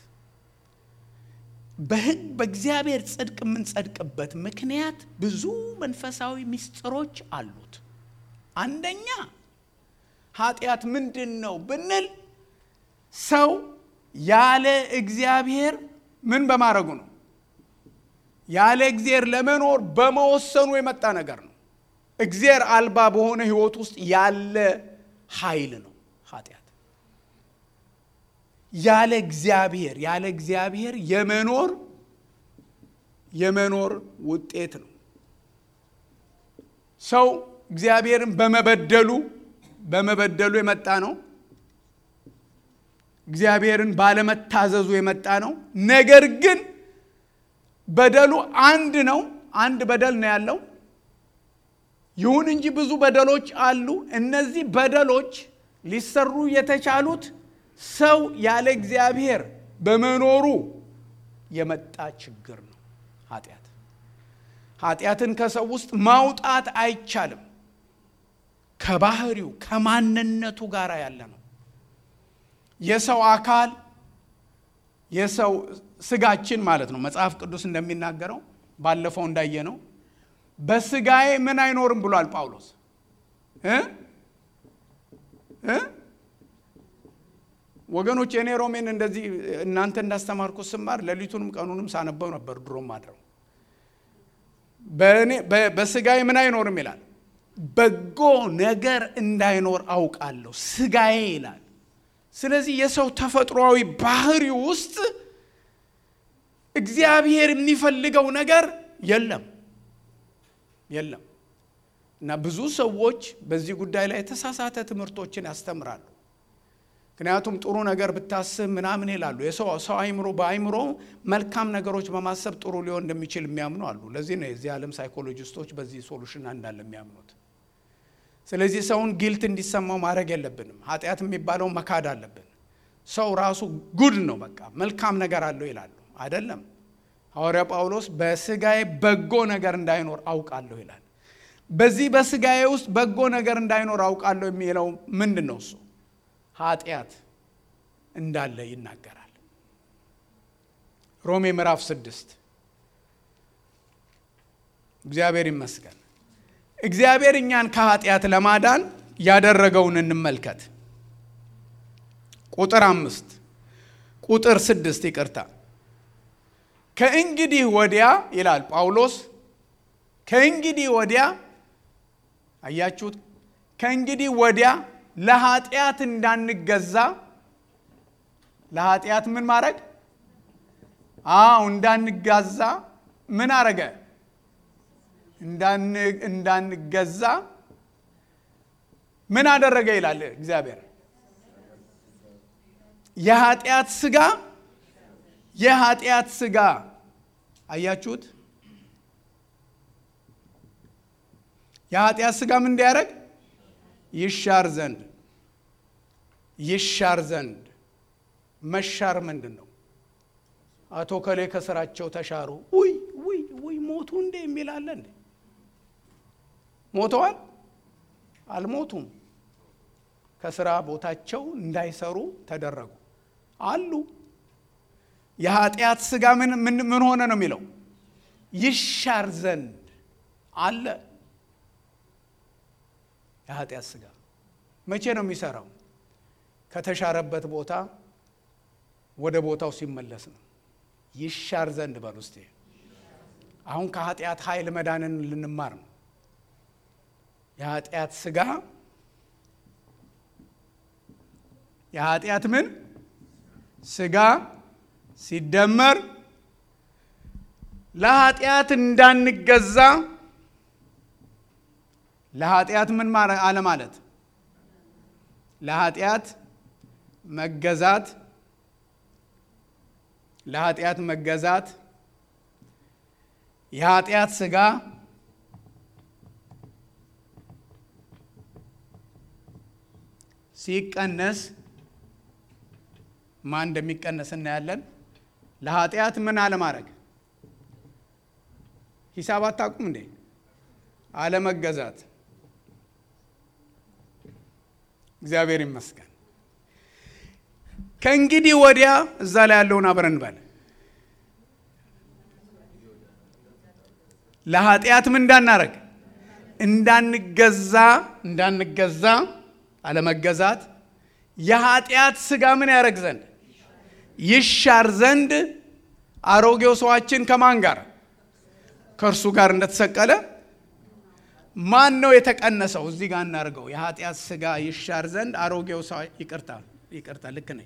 በሕግ በእግዚአብሔር ጽድቅ የምንጸድቅበት ምክንያት ብዙ መንፈሳዊ ምስጢሮች አሉት። አንደኛ ኃጢአት ምንድን ነው ብንል ሰው ያለ እግዚአብሔር ምን በማድረጉ ነው? ያለ እግዚአብሔር ለመኖር በመወሰኑ የመጣ ነገር ነው። እግዚአብሔር አልባ በሆነ ህይወት ውስጥ ያለ ኃይል ነው ኃጢአት። ያለ እግዚአብሔር ያለ እግዚአብሔር የመኖር የመኖር ውጤት ነው። ሰው እግዚአብሔርን በመበደሉ በመበደሉ የመጣ ነው። እግዚአብሔርን ባለመታዘዙ የመጣ ነው። ነገር ግን በደሉ አንድ ነው። አንድ በደል ነው ያለው። ይሁን እንጂ ብዙ በደሎች አሉ። እነዚህ በደሎች ሊሰሩ የተቻሉት ሰው ያለ እግዚአብሔር በመኖሩ የመጣ ችግር ነው ኃጢአት። ኃጢአትን ከሰው ውስጥ ማውጣት አይቻልም። ከባህሪው ከማንነቱ ጋር ያለ ነው። የሰው አካል የሰው ስጋችን ማለት ነው። መጽሐፍ ቅዱስ እንደሚናገረው ባለፈው እንዳየ ነው በስጋዬ ምን አይኖርም ብሏል ጳውሎስ እ እ ወገኖች የኔ ሮሜን እንደዚህ እናንተ እንዳስተማርኩት ስማር ሌሊቱንም ቀኑንም ሳነበው ነበር ድሮም አድረው በስጋዬ ምን አይኖርም ይላል በጎ ነገር እንዳይኖር አውቃለሁ ስጋዬ ይላል ስለዚህ የሰው ተፈጥሯዊ ባህሪ ውስጥ እግዚአብሔር የሚፈልገው ነገር የለም የለም እና ብዙ ሰዎች በዚህ ጉዳይ ላይ የተሳሳተ ትምህርቶችን ያስተምራሉ ምክንያቱም ጥሩ ነገር ብታስብ ምናምን ይላሉ የሰው ሰው አይምሮ በአይምሮ መልካም ነገሮች በማሰብ ጥሩ ሊሆን እንደሚችል የሚያምኑ አሉ ለዚህ ነው የዚህ ዓለም ሳይኮሎጂስቶች በዚህ ሶሉሽን እንዳለ የሚያምኑት ስለዚህ ሰውን ጊልት እንዲሰማው ማድረግ የለብንም ኃጢአት የሚባለው መካድ አለብን ሰው ራሱ ጉድ ነው በቃ መልካም ነገር አለው ይላሉ አይደለም ሐዋርያ ጳውሎስ በስጋዬ በጎ ነገር እንዳይኖር አውቃለሁ ይላል በዚህ በስጋዬ ውስጥ በጎ ነገር እንዳይኖር አውቃለሁ የሚለው ምንድን ነው እሱ ኃጢአት እንዳለ ይናገራል ሮሜ ምዕራፍ ስድስት እግዚአብሔር ይመስገን እግዚአብሔር እኛን ከኃጢአት ለማዳን ያደረገውን እንመልከት ቁጥር አምስት ቁጥር ስድስት ይቅርታ ከእንግዲህ ወዲያ ይላል ጳውሎስ ከእንግዲህ ወዲያ አያችሁት ከእንግዲህ ወዲያ ለኃጢአት እንዳንገዛ ለኃጢአት ምን ማድረግ አዎ እንዳንጋዛ ምን አረገ እንዳንገዛ ምን አደረገ ይላል እግዚአብሔር የኃጢአት ስጋ የኃጢአት ስጋ አያችሁት? የኃጢአት ስጋ ምን እንዲያደርግ ይሻር ዘንድ ይሻር ዘንድ መሻር ምንድን ነው? አቶ ከሌ ከስራቸው ተሻሩ። ውይ ውይ ውይ ሞቱ እንዴ የሚላለ እንዴ? ሞተዋል? አልሞቱም። ከስራ ቦታቸው እንዳይሰሩ ተደረጉ አሉ። የኃጢአት ስጋ ምን ምን ሆነ ነው የሚለው ይሻር ዘንድ አለ። የኃጢአት ስጋ መቼ ነው የሚሰራው? ከተሻረበት ቦታ ወደ ቦታው ሲመለስ ነው። ይሻር ዘንድ በል ውስጤ። አሁን ከኃጢአት ኃይል መዳንን ልንማር ነው። የኃጢአት ስጋ የኃጢአት ምን ስጋ ሲደመር ለኃጢአት እንዳንገዛ ለኃጢአት ምን አለ ማለት ለኃጢአት መገዛት ለኃጢአት መገዛት የኃጢአት ስጋ ሲቀነስ ማን እንደሚቀነስ እናያለን። ለኃጢአት ምን አለማድረግ ሂሳብ አታውቁም እንዴ? አለመገዛት። እግዚአብሔር ይመስገን። ከእንግዲህ ወዲያ እዛ ላይ ያለውን አብረን በል ለኃጢአት ምን እንዳናረግ እንዳንገዛ እንዳንገዛ አለመገዛት የኃጢአት ስጋ ምን ያደረግ ዘንድ ይሻር ዘንድ አሮጌው ሰዋችን ከማን ጋር ከእርሱ ጋር እንደተሰቀለ ማን ነው የተቀነሰው? እዚህ ጋር እናደርገው። የኃጢአት ስጋ ይሻር ዘንድ አሮጌው ሰው ይቅርታ፣ ይቅርታ፣ ልክ ነኝ።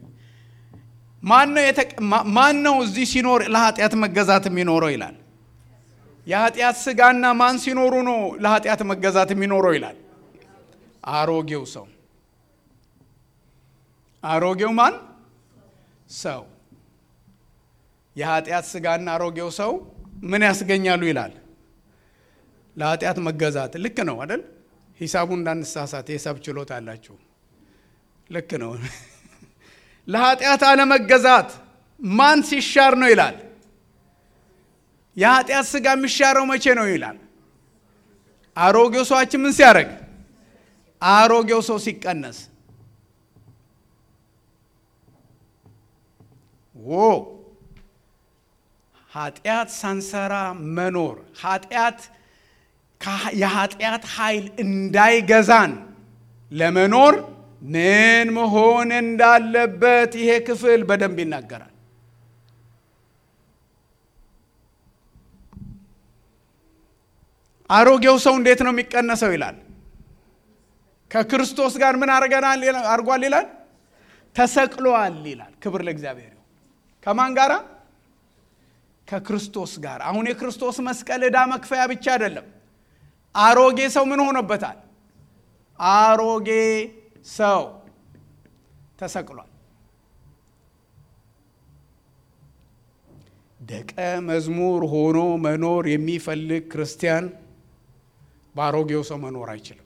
ማን ነው እዚህ ሲኖር ለኃጢአት መገዛት የሚኖረው ይላል። የኃጢአት ስጋና ማን ሲኖሩ ነው ለኃጢአት መገዛት የሚኖረው ይላል። አሮጌው ሰው አሮጌው ማን ሰው የኃጢአት ስጋና አሮጌው ሰው ምን ያስገኛሉ ይላል ለኃጢአት መገዛት ልክ ነው አይደል ሂሳቡን እንዳንሳሳት የሂሳብ ችሎታ አላችሁ ልክ ነው ለኃጢአት አለመገዛት ማን ሲሻር ነው ይላል የኃጢአት ስጋ የሚሻረው መቼ ነው ይላል አሮጌው ሰዋችን ምን ሲያደርግ አሮጌው ሰው ሲቀነስ ዎ ኃጢአት ሳንሰራ መኖር ኃጢአት የኃጢአት ኃይል እንዳይገዛን ለመኖር ምን መሆን እንዳለበት ይሄ ክፍል በደንብ ይናገራል። አሮጌው ሰው እንዴት ነው የሚቀነሰው ይላል። ከክርስቶስ ጋር ምን አርገናል አርጓል ይላል። ተሰቅሏል ይላል። ክብር ለእግዚአብሔር ይሁን። ከማን ጋራ? ከክርስቶስ ጋር። አሁን የክርስቶስ መስቀል ዕዳ መክፈያ ብቻ አይደለም። አሮጌ ሰው ምን ሆኖበታል? አሮጌ ሰው ተሰቅሏል። ደቀ መዝሙር ሆኖ መኖር የሚፈልግ ክርስቲያን በአሮጌው ሰው መኖር አይችልም።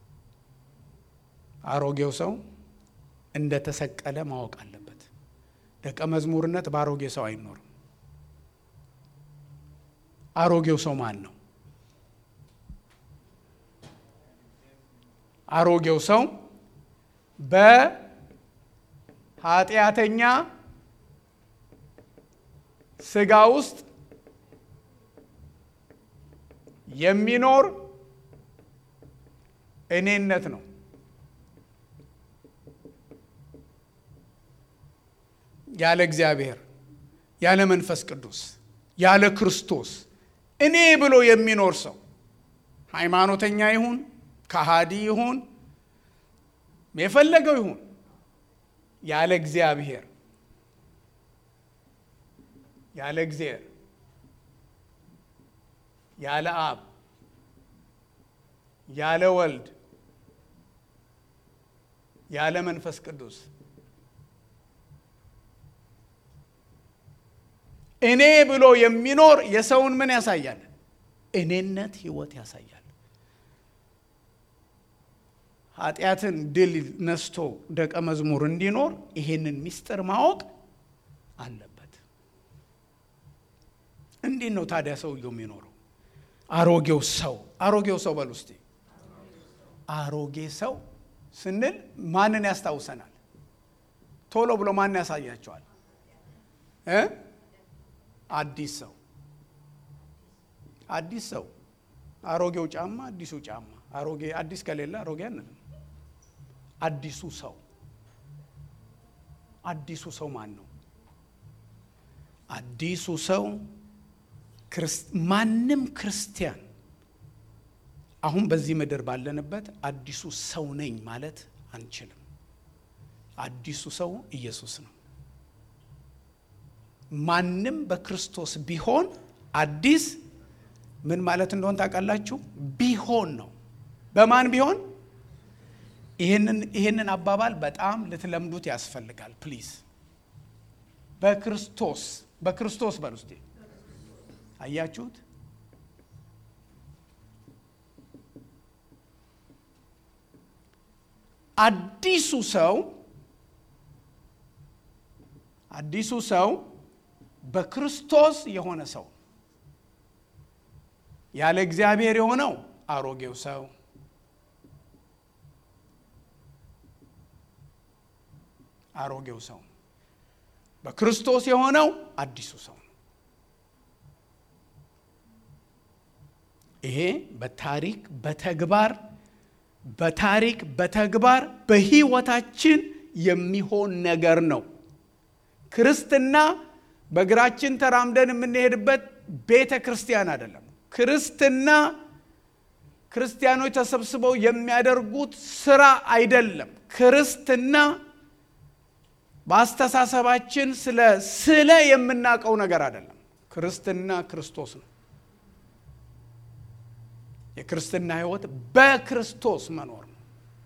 አሮጌው ሰው እንደተሰቀለ ማወቅ አለበት። ደቀ መዝሙርነት በአሮጌ ሰው አይኖርም። አሮጌው ሰው ማን ነው? አሮጌው ሰው በኃጢአተኛ ስጋ ውስጥ የሚኖር እኔነት ነው። ያለ እግዚአብሔር፣ ያለ መንፈስ ቅዱስ፣ ያለ ክርስቶስ እኔ ብሎ የሚኖር ሰው ሃይማኖተኛ ይሁን ከሃዲ ይሁን የፈለገው ይሁን ያለ እግዚአብሔር ያለ እግዚአብሔር ያለ አብ ያለ ወልድ ያለ መንፈስ ቅዱስ እኔ ብሎ የሚኖር የሰውን ምን ያሳያል? እኔነት ህይወት ያሳያል። ኃጢአትን ድል ነስቶ ደቀ መዝሙር እንዲኖር ይሄንን ምስጢር ማወቅ አለበት። እንዴት ነው ታዲያ ሰውየው የሚኖረው? አሮጌው ሰው አሮጌው ሰው በል ውስጤ አሮጌ ሰው ስንል ማንን ያስታውሰናል? ቶሎ ብሎ ማን ያሳያቸዋል? እ አዲስ ሰው አዲስ ሰው አሮጌው ጫማ አዲሱ ጫማ አሮጌ አዲስ ከሌለ አሮጌ አንልም። አዲሱ ሰው አዲሱ ሰው ማን ነው? አዲሱ ሰው ማንም ክርስቲያን አሁን በዚህ ምድር ባለንበት አዲሱ ሰው ነኝ ማለት አንችልም። አዲሱ ሰው ኢየሱስ ነው። ማንም በክርስቶስ ቢሆን አዲስ ምን ማለት እንደሆን ታውቃላችሁ? ቢሆን ነው። በማን ቢሆን? ይህንን አባባል በጣም ልትለምዱት ያስፈልጋል። ፕሊዝ በክርስቶስ በክርስቶስ በል ውስጤ አያችሁት? አዲሱ ሰው አዲሱ ሰው በክርስቶስ የሆነ ሰው ያለ እግዚአብሔር የሆነው አሮጌው ሰው አሮጌው ሰው በክርስቶስ የሆነው አዲሱ ሰው ነው። ይሄ በታሪክ በተግባር በታሪክ በተግባር በሕይወታችን የሚሆን ነገር ነው። ክርስትና በእግራችን ተራምደን የምንሄድበት ቤተ ክርስቲያን አይደለም። ክርስትና ክርስቲያኖች ተሰብስበው የሚያደርጉት ስራ አይደለም። ክርስትና በአስተሳሰባችን ስለ ስለ የምናውቀው ነገር አይደለም። ክርስትና ክርስቶስ ነው። የክርስትና ሕይወት በክርስቶስ መኖር ነው።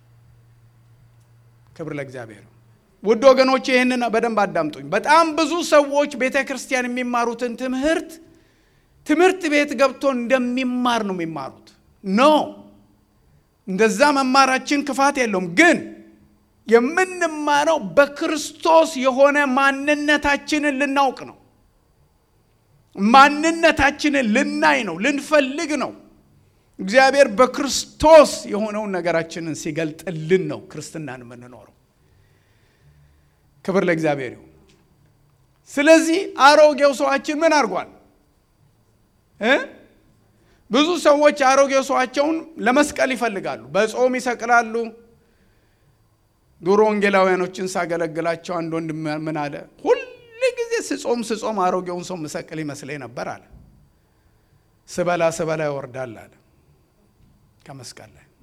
ክብር ለእግዚአብሔር። ውድ ወገኖች ይህንን በደንብ አዳምጡኝ። በጣም ብዙ ሰዎች ቤተ ክርስቲያን የሚማሩትን ትምህርት ትምህርት ቤት ገብቶ እንደሚማር ነው የሚማሩት። ኖ እንደዛ መማራችን ክፋት የለውም። ግን የምንማረው በክርስቶስ የሆነ ማንነታችንን ልናውቅ ነው። ማንነታችንን ልናይ ነው፣ ልንፈልግ ነው። እግዚአብሔር በክርስቶስ የሆነውን ነገራችንን ሲገልጥልን ነው ክርስትናን የምንኖረው። ክብር ለእግዚአብሔር ይሁን። ስለዚህ አሮጌው ሰዋችን ምን አድርጓል? ብዙ ሰዎች አሮጌው ሰዋቸውን ለመስቀል ይፈልጋሉ። በጾም ይሰቅላሉ። ድሮ ወንጌላውያኖችን ሳገለግላቸው አንድ ወንድ ምን አለ? ሁል ጊዜ ስጾም ስጾም አሮጌውን ሰው ምሰቅል ይመስለኝ ነበር አለ። ስበላ ስበላ ይወርዳል አለ ከመስቀል ላይ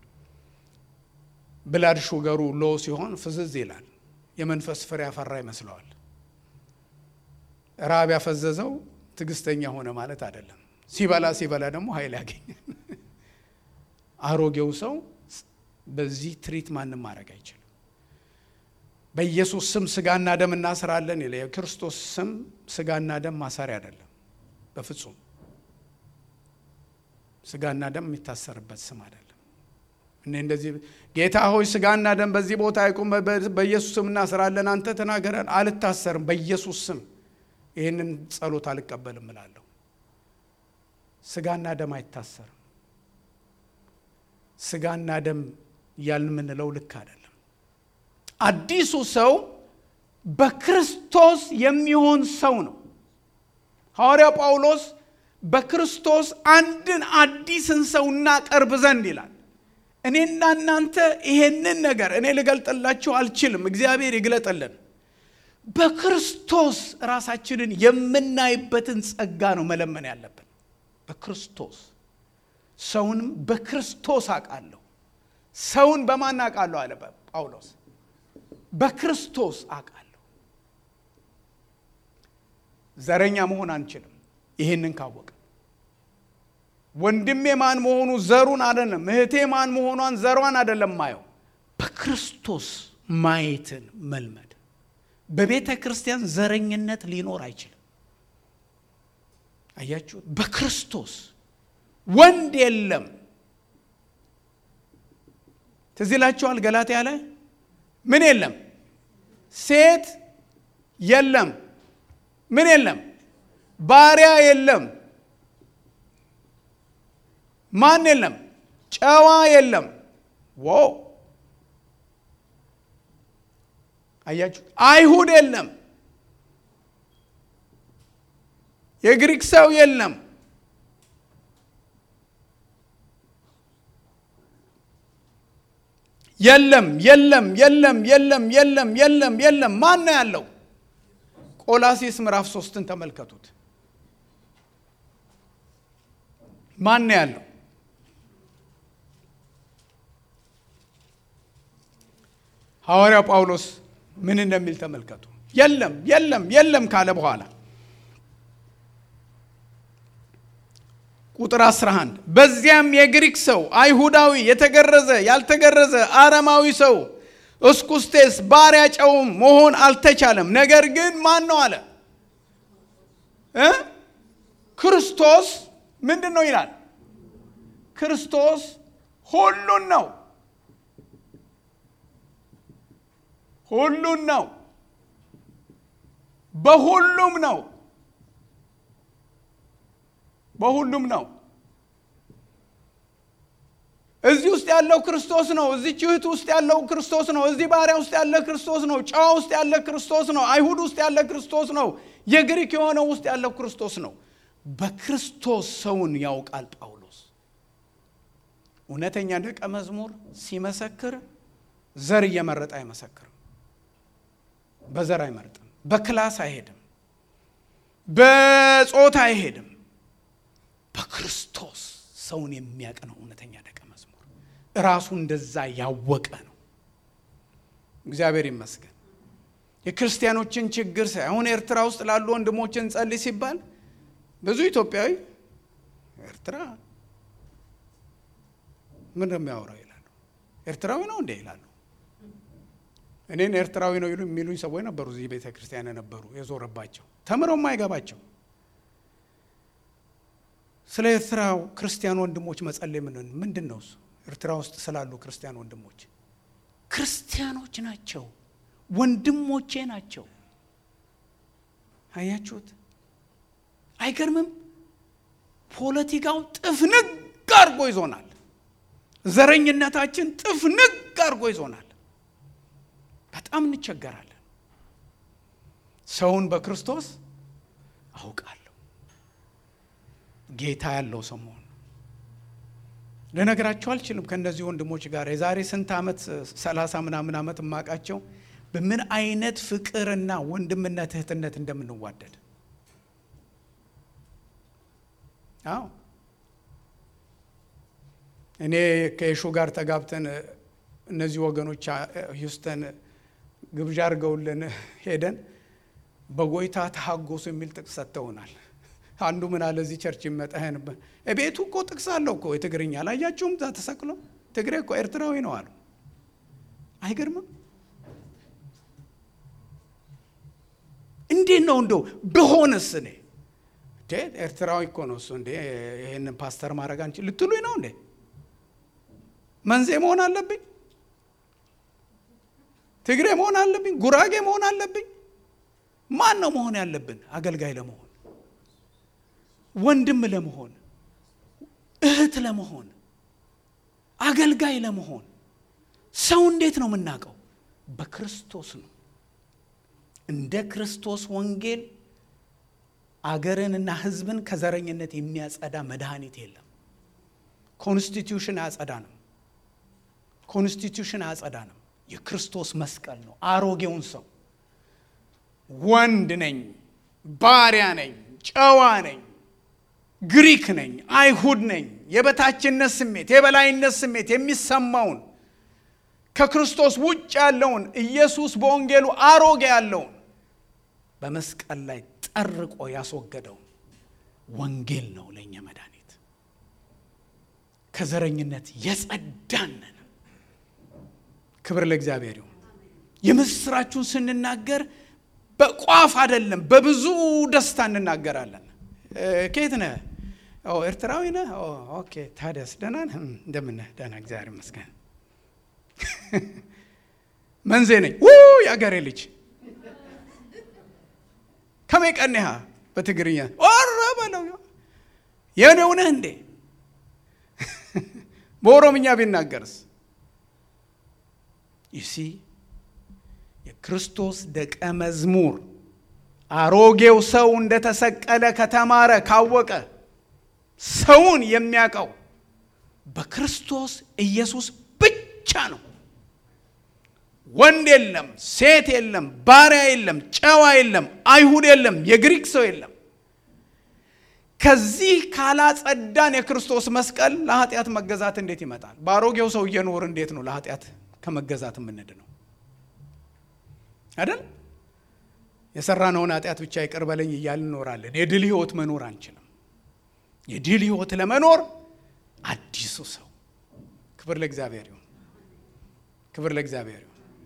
ብላድ ሹገሩ ሎ ሲሆን ፍዝዝ ይላል። የመንፈስ ፍሬ ያፈራ ይመስለዋል። ራብ ያፈዘዘው ትዕግስተኛ ሆነ ማለት አይደለም። ሲበላ ሲበላ ደግሞ ኃይል ያገኛል። አሮጌው ሰው በዚህ ትሪት ማንም ማድረግ አይችልም። በኢየሱስ ስም ስጋና ደም እናስራለን ይለ የክርስቶስ ስም ስጋና ደም ማሰሪያ አይደለም በፍጹም ስጋና ደም የሚታሰርበት ስም አይደለም። እኔ እንደዚህ ጌታ ሆይ ስጋና ደም በዚህ ቦታ አይቁም፣ በኢየሱስ ስም እናስራለን፣ አንተ ተናገረን። አልታሰርም፣ በኢየሱስ ስም ይህንን ጸሎት አልቀበልም እላለሁ። ስጋና ደም አይታሰርም። ስጋና ደም እያልን የምንለው ልክ አይደለም። አዲሱ ሰው በክርስቶስ የሚሆን ሰው ነው። ሐዋርያው ጳውሎስ በክርስቶስ አንድን አዲስን ሰው እናቀርብ ዘንድ ይላል። እኔና እናንተ ይሄንን ነገር እኔ ልገልጥላችሁ አልችልም፣ እግዚአብሔር ይግለጥልን። በክርስቶስ ራሳችንን የምናይበትን ጸጋ ነው መለመን ያለብን። በክርስቶስ ሰውንም በክርስቶስ አውቃለሁ። ሰውን በማን አውቃለሁ አለ ጳውሎስ። በክርስቶስ አውቃለሁ። ዘረኛ መሆን አንችልም። ይሄንን ካወቀ ወንድሜ ማን መሆኑ ዘሩን አይደለም፣ እህቴ ማን መሆኗን ዘሯን አይደለም ማየው፣ በክርስቶስ ማየትን መልመድ። በቤተ ክርስቲያን ዘረኝነት ሊኖር አይችልም። አያችሁት? በክርስቶስ ወንድ የለም። ትዝ ይላችኋል ገላትያ ላይ ምን የለም? ሴት የለም። ምን የለም? ባሪያ የለም። ማን የለም? ጨዋ የለም። ዋው አያችሁ፣ አይሁድ የለም። የግሪክ ሰው የለም። የለም የለም የለም የለም የለም የለም የለም። ማን ነው ያለው? ቆላሲስ ምዕራፍ ሶስትን ተመልከቱት። ማን ነው ያለው? ሐዋርያው ጳውሎስ ምን እንደሚል ተመልከቱ። የለም የለም የለም ካለ በኋላ ቁጥር 11 በዚያም የግሪክ ሰው አይሁዳዊ፣ የተገረዘ ያልተገረዘ፣ አረማዊ ሰው እስኩስቴስ፣ ባሪያ፣ ጨውም መሆን አልተቻለም። ነገር ግን ማን ነው አለ እ ክርስቶስ ምንድን ነው ይላል? ክርስቶስ ሁሉን ነው ሁሉን ነው። በሁሉም ነው። በሁሉም ነው። እዚህ ውስጥ ያለው ክርስቶስ ነው። እዚች እህት ውስጥ ያለው ክርስቶስ ነው። እዚህ ባሪያ ውስጥ ያለ ክርስቶስ ነው። ጨዋ ውስጥ ያለ ክርስቶስ ነው። አይሁድ ውስጥ ያለ ክርስቶስ ነው። የግሪክ የሆነው ውስጥ ያለው ክርስቶስ ነው። በክርስቶስ ሰውን ያውቃል ጳውሎስ። እውነተኛ ደቀ መዝሙር ሲመሰክር ዘር እየመረጠ አይመሰክርም። በዘር አይመርጥም። በክላስ አይሄድም። በጾታ አይሄድም። በክርስቶስ ሰውን የሚያውቅ ነው እውነተኛ ደቀ መዝሙር። እራሱ እንደዛ ያወቀ ነው። እግዚአብሔር ይመስገን። የክርስቲያኖችን ችግር ሳይ አሁን ኤርትራ ውስጥ ላሉ ወንድሞችን ጸልይ ሲባል ብዙ ኢትዮጵያዊ ኤርትራ ምን ነው የሚያወራው ይላሉ። ኤርትራዊ ነው እንዴ ይላሉ። እኔን ኤርትራዊ ነው ይሉ የሚሉኝ ሰዎች ነበሩ። እዚህ ቤተ ክርስቲያን የነበሩ የዞረባቸው ተምረው የማይገባቸው ስለ ኤርትራ ክርስቲያን ወንድሞች መጸለይ ምን ምንድን ነው እሱ? ኤርትራ ውስጥ ስላሉ ክርስቲያን ወንድሞች ክርስቲያኖች ናቸው፣ ወንድሞቼ ናቸው። አያችሁት? አይገርምም? ፖለቲካው ጥፍንግ አድርጎ ይዞናል። ዘረኝነታችን ጥፍንግ አድርጎ ይዞናል። በጣም እንቸገራለን። ሰውን በክርስቶስ አውቃለሁ። ጌታ ያለው ሰው መሆን ልነግራቸው አልችልም። ከእነዚህ ወንድሞች ጋር የዛሬ ስንት ዓመት ሰላሳ ምናምን ዓመት የማውቃቸው በምን አይነት ፍቅርና ወንድምነት እህትነት እንደምንዋደድ አዎ እኔ ከየሹ ጋር ተጋብተን እነዚህ ወገኖች ሂውስተን ግብዣ አድርገውልን ሄደን በጎይታ ተሐጎሱ የሚል ጥቅስ ሰጥተውናል። አንዱ ምን አለ እዚህ ቸርች ይመጣህን ቤቱ እኮ ጥቅስ አለው እኮ የትግርኛ አላያችሁም? እዛ ተሰቅሎ ትግሬ እኮ ኤርትራዊ ነው አሉ። አይገርምም? እንዴት ነው እንደው ብሆንስ እኔ ኤርትራዊ እኮ ነው እሱ እንዴ ይህንን ፓስተር ማድረግ አንችል ልትሉኝ ነው እንዴ? መንዜ መሆን አለብኝ? ትግሬ መሆን አለብኝ? ጉራጌ መሆን አለብኝ? ማን ነው መሆን ያለብን? አገልጋይ ለመሆን ወንድም ለመሆን እህት ለመሆን አገልጋይ ለመሆን ሰው እንዴት ነው የምናውቀው? በክርስቶስ ነው። እንደ ክርስቶስ ወንጌል አገርንና ሕዝብን ከዘረኝነት የሚያጸዳ መድኃኒት የለም። ኮንስቲትዩሽን አያጸዳንም። ኮንስቲትዩሽን አያጸዳንም። የክርስቶስ መስቀል ነው። አሮጌውን ሰው ወንድ ነኝ፣ ባሪያ ነኝ፣ ጨዋ ነኝ፣ ግሪክ ነኝ፣ አይሁድ ነኝ፣ የበታችነት ስሜት፣ የበላይነት ስሜት የሚሰማውን ከክርስቶስ ውጭ ያለውን ኢየሱስ በወንጌሉ አሮጌ ያለውን በመስቀል ላይ ጠርቆ ያስወገደው ወንጌል ነው ለእኛ መድኃኒት። ከዘረኝነት የጸዳንን ክብር ለእግዚአብሔር ይሁን። የምስራችሁን ስንናገር በቋፍ አይደለም፣ በብዙ ደስታ እንናገራለን። ከየት ነህ? ኤርትራዊ ነህ? ኦኬ ታዲያስ ደህና ነህ? እንደምን ነህ? ደህና እግዚአብሔር ይመስገን። መንዜ ነኝ። የአገሬ ልጅ ከመይቀኒሃ በትግርኛ ኦረ በለው የኔው ነህ እንዴ? በኦሮምኛ ቢናገርስ? ይሲ የክርስቶስ ደቀ መዝሙር አሮጌው ሰው እንደተሰቀለ ከተማረ ካወቀ ሰውን የሚያውቀው በክርስቶስ ኢየሱስ ብቻ ነው። ወንድ የለም፣ ሴት የለም፣ ባሪያ የለም፣ ጨዋ የለም፣ አይሁድ የለም፣ የግሪክ ሰው የለም። ከዚህ ካላጸዳን የክርስቶስ መስቀል ለኃጢአት መገዛት እንዴት ይመጣል? በአሮጌው ሰው እየኖር እንዴት ነው ለኃጢአት ከመገዛት የምንድ ነው አይደል? የሰራነውን ኃጢአት ብቻ ይቅር በለኝ እያልን እኖራለን። የድል ህይወት መኖር አንችልም። የድል ህይወት ለመኖር አዲሱ ሰው ክብር ለእግዚአብሔር ይሁን፣ ክብር ለእግዚአብሔር ይሁን።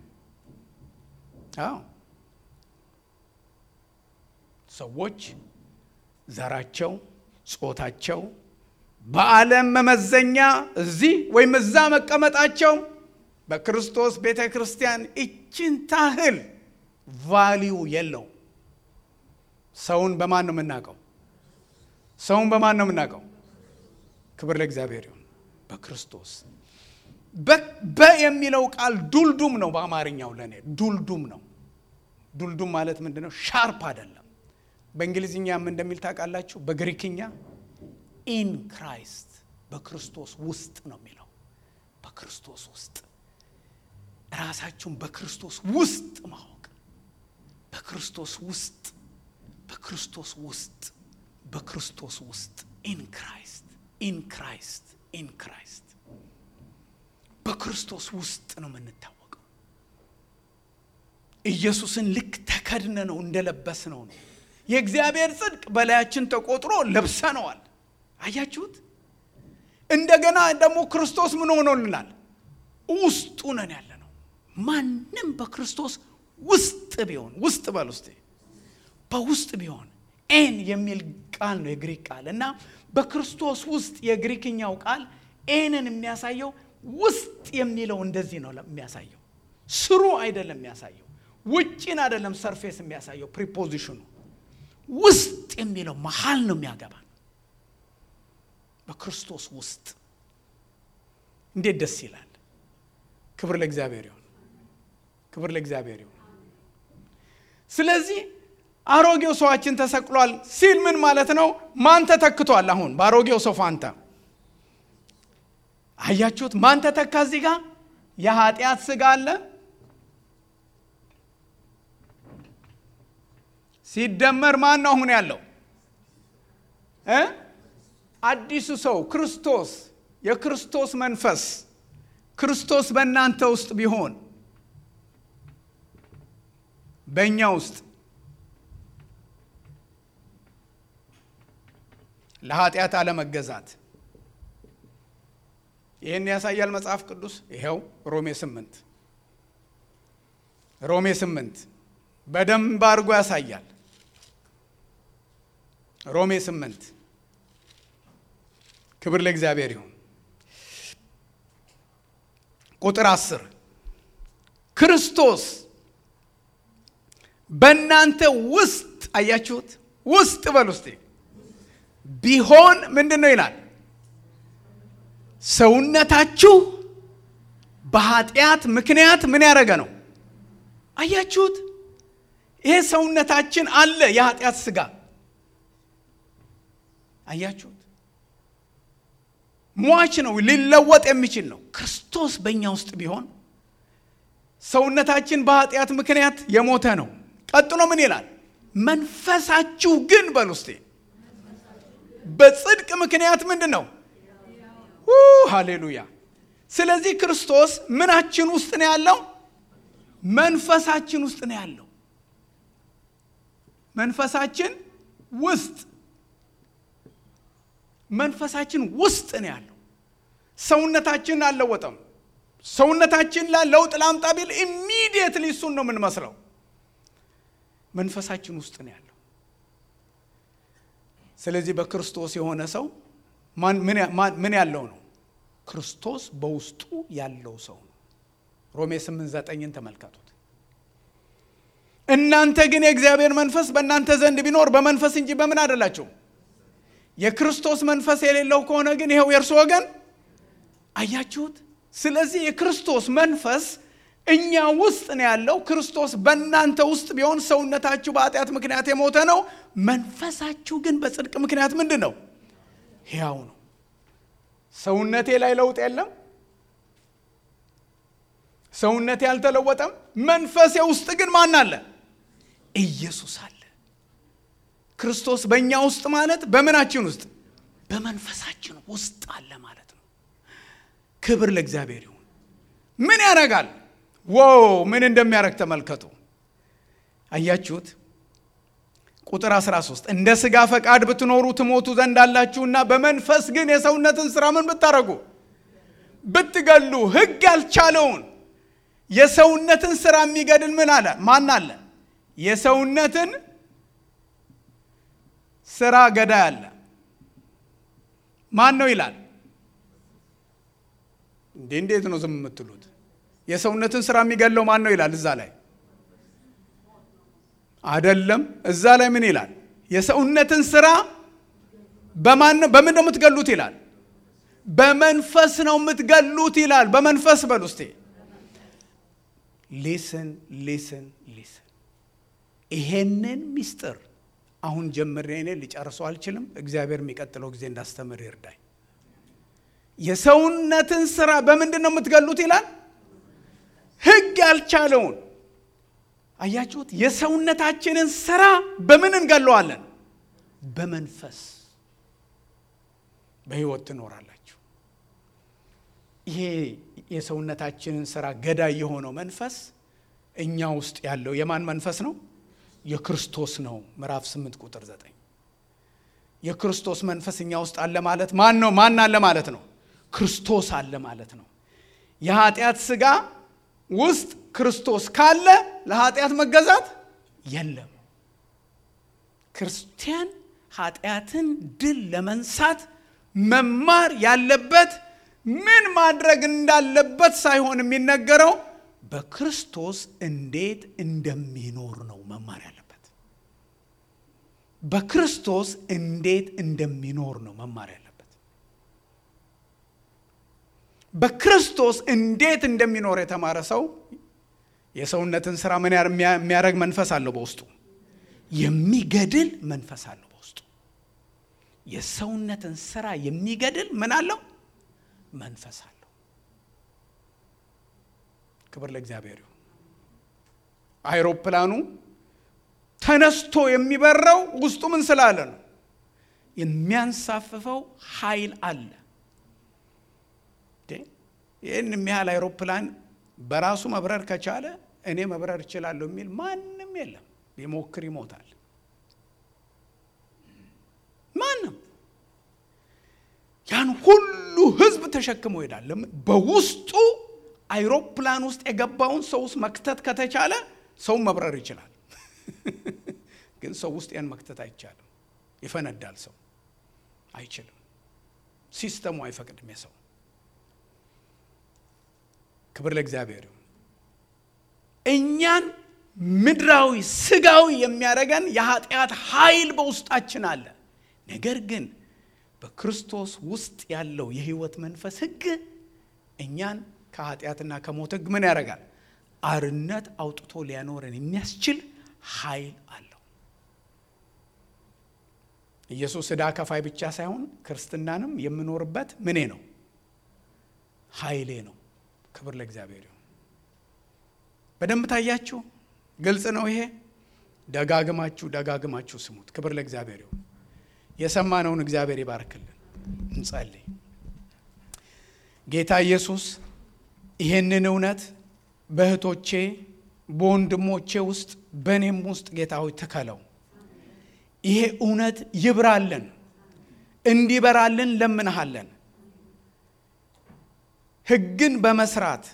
አዎ ሰዎች ዘራቸው፣ ጾታቸው በዓለም መመዘኛ እዚህ ወይም እዛ መቀመጣቸው በክርስቶስ ቤተ ክርስቲያን እችን ታህል ቫሊዩ የለው። ሰውን በማን ነው የምናውቀው? ሰውን በማን ነው የምናውቀው? ክብር ለእግዚአብሔር ይሁን። በክርስቶስ በ የሚለው ቃል ዱልዱም ነው። በአማርኛው ለእኔ ዱልዱም ነው። ዱልዱም ማለት ምንድን ነው? ሻርፕ አይደለም። በእንግሊዝኛም እንደሚል ታውቃላችሁ። በግሪክኛ ኢን ክራይስት በክርስቶስ ውስጥ ነው የሚለው። በክርስቶስ ውስጥ ራሳችሁን በክርስቶስ ውስጥ ማወቅ፣ በክርስቶስ ውስጥ በክርስቶስ ውስጥ በክርስቶስ ውስጥ ኢን ክራይስት ኢን ክራይስት ኢን ክራይስት በክርስቶስ ውስጥ ነው የምንታወቀው። ኢየሱስን ልክ ተከድነ ነው እንደለበስ ነው ነው የእግዚአብሔር ጽድቅ በላያችን ተቆጥሮ ለብሰነዋል። አያችሁት? እንደገና ደግሞ ክርስቶስ ምን ሆኖልናል? ውስጡ ነን ያለ ነው። ማንም በክርስቶስ ውስጥ ቢሆን ውስጥ በል ውስጥ በውስጥ ቢሆን ኤን የሚል ቃል ነው የግሪክ ቃል እና በክርስቶስ ውስጥ የግሪክኛው ቃል ኤንን የሚያሳየው ውስጥ የሚለው እንደዚህ ነው የሚያሳየው። ስሩ አይደለም የሚያሳየው፣ ውጭን አይደለም ሰርፌስ የሚያሳየው ፕሪፖዚሽኑ ውስጥ የሚለው መሀል ነው የሚያገባ በክርስቶስ ውስጥ እንዴት ደስ ይላል! ክብር ለእግዚአብሔር ይሁን፣ ክብር ለእግዚአብሔር ይሁን። ስለዚህ አሮጌው ሰዋችን ተሰቅሏል ሲል ምን ማለት ነው? ማን ተተክቷል? አሁን በአሮጌው ሰው ፋንታ አያችሁት? ማን ተተካ? እዚህ ጋር የኃጢአት ስጋ አለ ሲደመር ማን ነው አሁን ያለው እ አዲሱ ሰው ክርስቶስ የክርስቶስ መንፈስ ክርስቶስ በእናንተ ውስጥ ቢሆን በእኛ ውስጥ ለኃጢአት አለመገዛት ይህን ያሳያል መጽሐፍ ቅዱስ። ይኸው ሮሜ ስምንት ሮሜ ስምንት በደንብ አድርጎ ያሳያል። ሮሜ ስምንት ክብር ለእግዚአብሔር ይሁን። ቁጥር አስር ክርስቶስ በእናንተ ውስጥ አያችሁት፣ ውስጥ በል ውስጥ ቢሆን ምንድን ነው ይላል? ሰውነታችሁ በኃጢአት ምክንያት ምን ያደረገ ነው? አያችሁት? ይሄ ሰውነታችን አለ የኃጢአት ስጋ አያችሁት? ሟች ነው፣ ሊለወጥ የሚችል ነው። ክርስቶስ በእኛ ውስጥ ቢሆን ሰውነታችን በኃጢአት ምክንያት የሞተ ነው። ቀጥሎ ምን ይላል? መንፈሳችሁ ግን በል ውስጤ በጽድቅ ምክንያት ምንድን ነው? ሃሌሉያ። ስለዚህ ክርስቶስ ምናችን ውስጥ ነው ያለው? መንፈሳችን ውስጥ ነው ያለው። መንፈሳችን ውስጥ መንፈሳችን ውስጥ ነው ያለው። ሰውነታችን አልለወጠም። ሰውነታችን ላይ ለውጥ ላምጣ ቢል ኢሚዲየትሊ እሱን ነው የምንመስለው። መንፈሳችን ውስጥ ነው ያለው። ስለዚህ በክርስቶስ የሆነ ሰው ምን ያለው ነው? ክርስቶስ በውስጡ ያለው ሰው ነው። ሮሜ 8 ዘጠኝን ተመልከቱት። እናንተ ግን የእግዚአብሔር መንፈስ በእናንተ ዘንድ ቢኖር በመንፈስ እንጂ በምን አይደላችሁም። የክርስቶስ መንፈስ የሌለው ከሆነ ግን ይኸው የእርሱ ወገን አያችሁት። ስለዚህ የክርስቶስ መንፈስ እኛ ውስጥ ነው ያለው። ክርስቶስ በእናንተ ውስጥ ቢሆን ሰውነታችሁ በኃጢአት ምክንያት የሞተ ነው፣ መንፈሳችሁ ግን በጽድቅ ምክንያት ምንድን ነው? ሕያው ነው። ሰውነቴ ላይ ለውጥ የለም። ሰውነቴ አልተለወጠም። መንፈሴ ውስጥ ግን ማን አለ? ኢየሱስ አለ። ክርስቶስ በእኛ ውስጥ ማለት በምናችን ውስጥ በመንፈሳችን ውስጥ አለ ማለት ነው። ክብር ለእግዚአብሔር ይሁን። ምን ያደርጋል? ዋው ምን እንደሚያደርግ ተመልከቱ። አያችሁት? ቁጥር 13 እንደ ሥጋ ፈቃድ ብትኖሩ ትሞቱ ዘንድ አላችሁና በመንፈስ ግን የሰውነትን ሥራ ምን ብታደርጉ ብትገሉ ሕግ ያልቻለውን የሰውነትን ሥራ የሚገድል ምን አለ? ማን አለ? የሰውነትን ሥራ ገዳይ አለ። ማን ነው ይላል? እንዴ እንዴት ነው ዝም የምትሉት? የሰውነትን ሥራ የሚገድለው ማን ነው ይላል? እዛ ላይ አይደለም። እዛ ላይ ምን ይላል? የሰውነትን ሥራ በማን ነው በምን ነው የምትገሉት ይላል? በመንፈስ ነው የምትገሉት ይላል። በመንፈስ በል ውስጤ ሊስን ሊስን ሊስን ይሄንን ሚስጥር አሁን ጀምሬ እኔ ሊጨርሰው አልችልም። እግዚአብሔር የሚቀጥለው ጊዜ እንዳስተምር ይርዳኝ። የሰውነትን ሥራ በምንድን ነው የምትገሉት ይላል? ሕግ ያልቻለውን አያችሁት? የሰውነታችንን ሥራ በምን እንገለዋለን? በመንፈስ በሕይወት ትኖራላችሁ። ይሄ የሰውነታችንን ሥራ ገዳይ የሆነው መንፈስ እኛ ውስጥ ያለው የማን መንፈስ ነው? የክርስቶስ ነው። ምዕራፍ 8 ቁጥር 9 የክርስቶስ መንፈስ እኛ ውስጥ አለ ማለት ማን ነው? ማን አለ ማለት ነው? ክርስቶስ አለ ማለት ነው። የኃጢአት ሥጋ ውስጥ ክርስቶስ ካለ ለኃጢአት መገዛት የለም። ክርስቲያን ኃጢአትን ድል ለመንሳት መማር ያለበት ምን ማድረግ እንዳለበት ሳይሆን የሚነገረው በክርስቶስ እንዴት እንደሚኖር ነው መማር ያለበት። በክርስቶስ እንዴት እንደሚኖር ነው መማር ያለበት። በክርስቶስ እንዴት እንደሚኖር የተማረ ሰው የሰውነትን ስራ ምን የሚያደርግ መንፈስ አለው በውስጡ፣ የሚገድል መንፈስ አለው በውስጡ። የሰውነትን ስራ የሚገድል ምን አለው? መንፈስ አለው። ክብር ለእግዚአብሔር ይሁን። አይሮፕላኑ ተነስቶ የሚበረው ውስጡ ምን ስላለ ነው? የሚያንሳፍፈው ኃይል አለ። ይህን የሚያህል አይሮፕላን በራሱ መብረር ከቻለ እኔ መብረር እችላለሁ የሚል ማንም የለም። ቢሞክር ይሞታል። ማንም ያን ሁሉ ሕዝብ ተሸክሞ ይሄዳል። በውስጡ አይሮፕላን ውስጥ የገባውን ሰው ውስጥ መክተት ከተቻለ ሰው መብረር ይችላል። ግን ሰው ውስጥ ያን መክተት አይቻልም። ይፈነዳል። ሰው አይችልም። ሲስተሙ አይፈቅድም። የሰው ክብር ለእግዚአብሔር ይሁን። እኛን ምድራዊ ስጋዊ የሚያደርገን የኃጢአት ኃይል በውስጣችን አለ። ነገር ግን በክርስቶስ ውስጥ ያለው የህይወት መንፈስ ህግ እኛን ከኃጢአትና ከሞት ህግ ምን ያደርጋል? አርነት አውጥቶ ሊያኖረን የሚያስችል ኃይል አለው። ኢየሱስ ዕዳ ከፋይ ብቻ ሳይሆን ክርስትናንም የምኖርበት ምኔ ነው? ኃይሌ ነው። ክብር ለእግዚአብሔር ይሁን። በደንብ ታያችሁ። ግልጽ ነው ይሄ። ደጋግማችሁ ደጋግማችሁ ስሙት። ክብር ለእግዚአብሔር ይሁን። የሰማነውን እግዚአብሔር ይባርክልን። እንጸልይ። ጌታ ኢየሱስ ይህንን እውነት በእህቶቼ በወንድሞቼ ውስጥ በእኔም ውስጥ ጌታ ሆይ ትከለው። ይሄ እውነት ይብራልን፣ እንዲበራልን ለምንሃለን። ሕግን በመስራት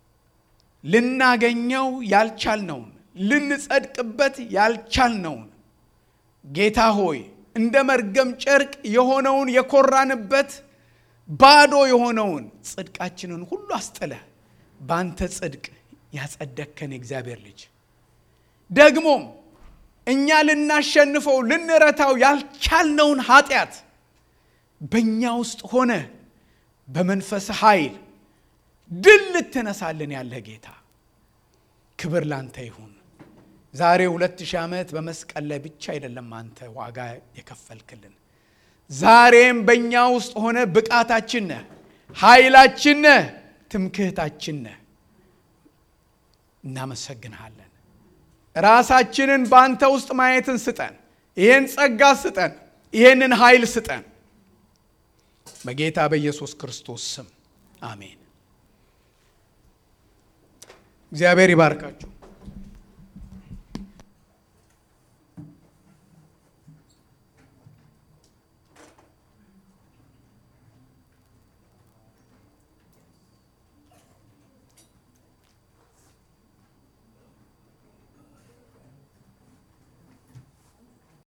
ልናገኘው ያልቻልነውን ልንጸድቅበት ያልቻልነውን ጌታ ሆይ እንደ መርገም ጨርቅ የሆነውን የኮራንበት ባዶ የሆነውን ጽድቃችንን ሁሉ አስጥለ በአንተ ጽድቅ ያጸደከን የእግዚአብሔር ልጅ ደግሞም እኛ ልናሸንፈው ልንረታው ያልቻልነውን ኃጢአት በእኛ ውስጥ ሆነ በመንፈስ ኃይል ድል ልትነሳልን ያለ ጌታ ክብር ላንተ ይሁን። ዛሬ ሁለት ሺህ ዓመት በመስቀል ላይ ብቻ አይደለም አንተ ዋጋ የከፈልክልን፣ ዛሬም በእኛ ውስጥ ሆነ ብቃታችን ነህ፣ ኃይላችን ነህ፣ ትምክህታችን ነህ። እናመሰግንሃለን። ራሳችንን በአንተ ውስጥ ማየትን ስጠን። ይህን ጸጋ ስጠን። ይህንን ኃይል ስጠን። በጌታ በኢየሱስ ክርስቶስ ስም አሜን። እግዚአብሔር ይባርካችሁ።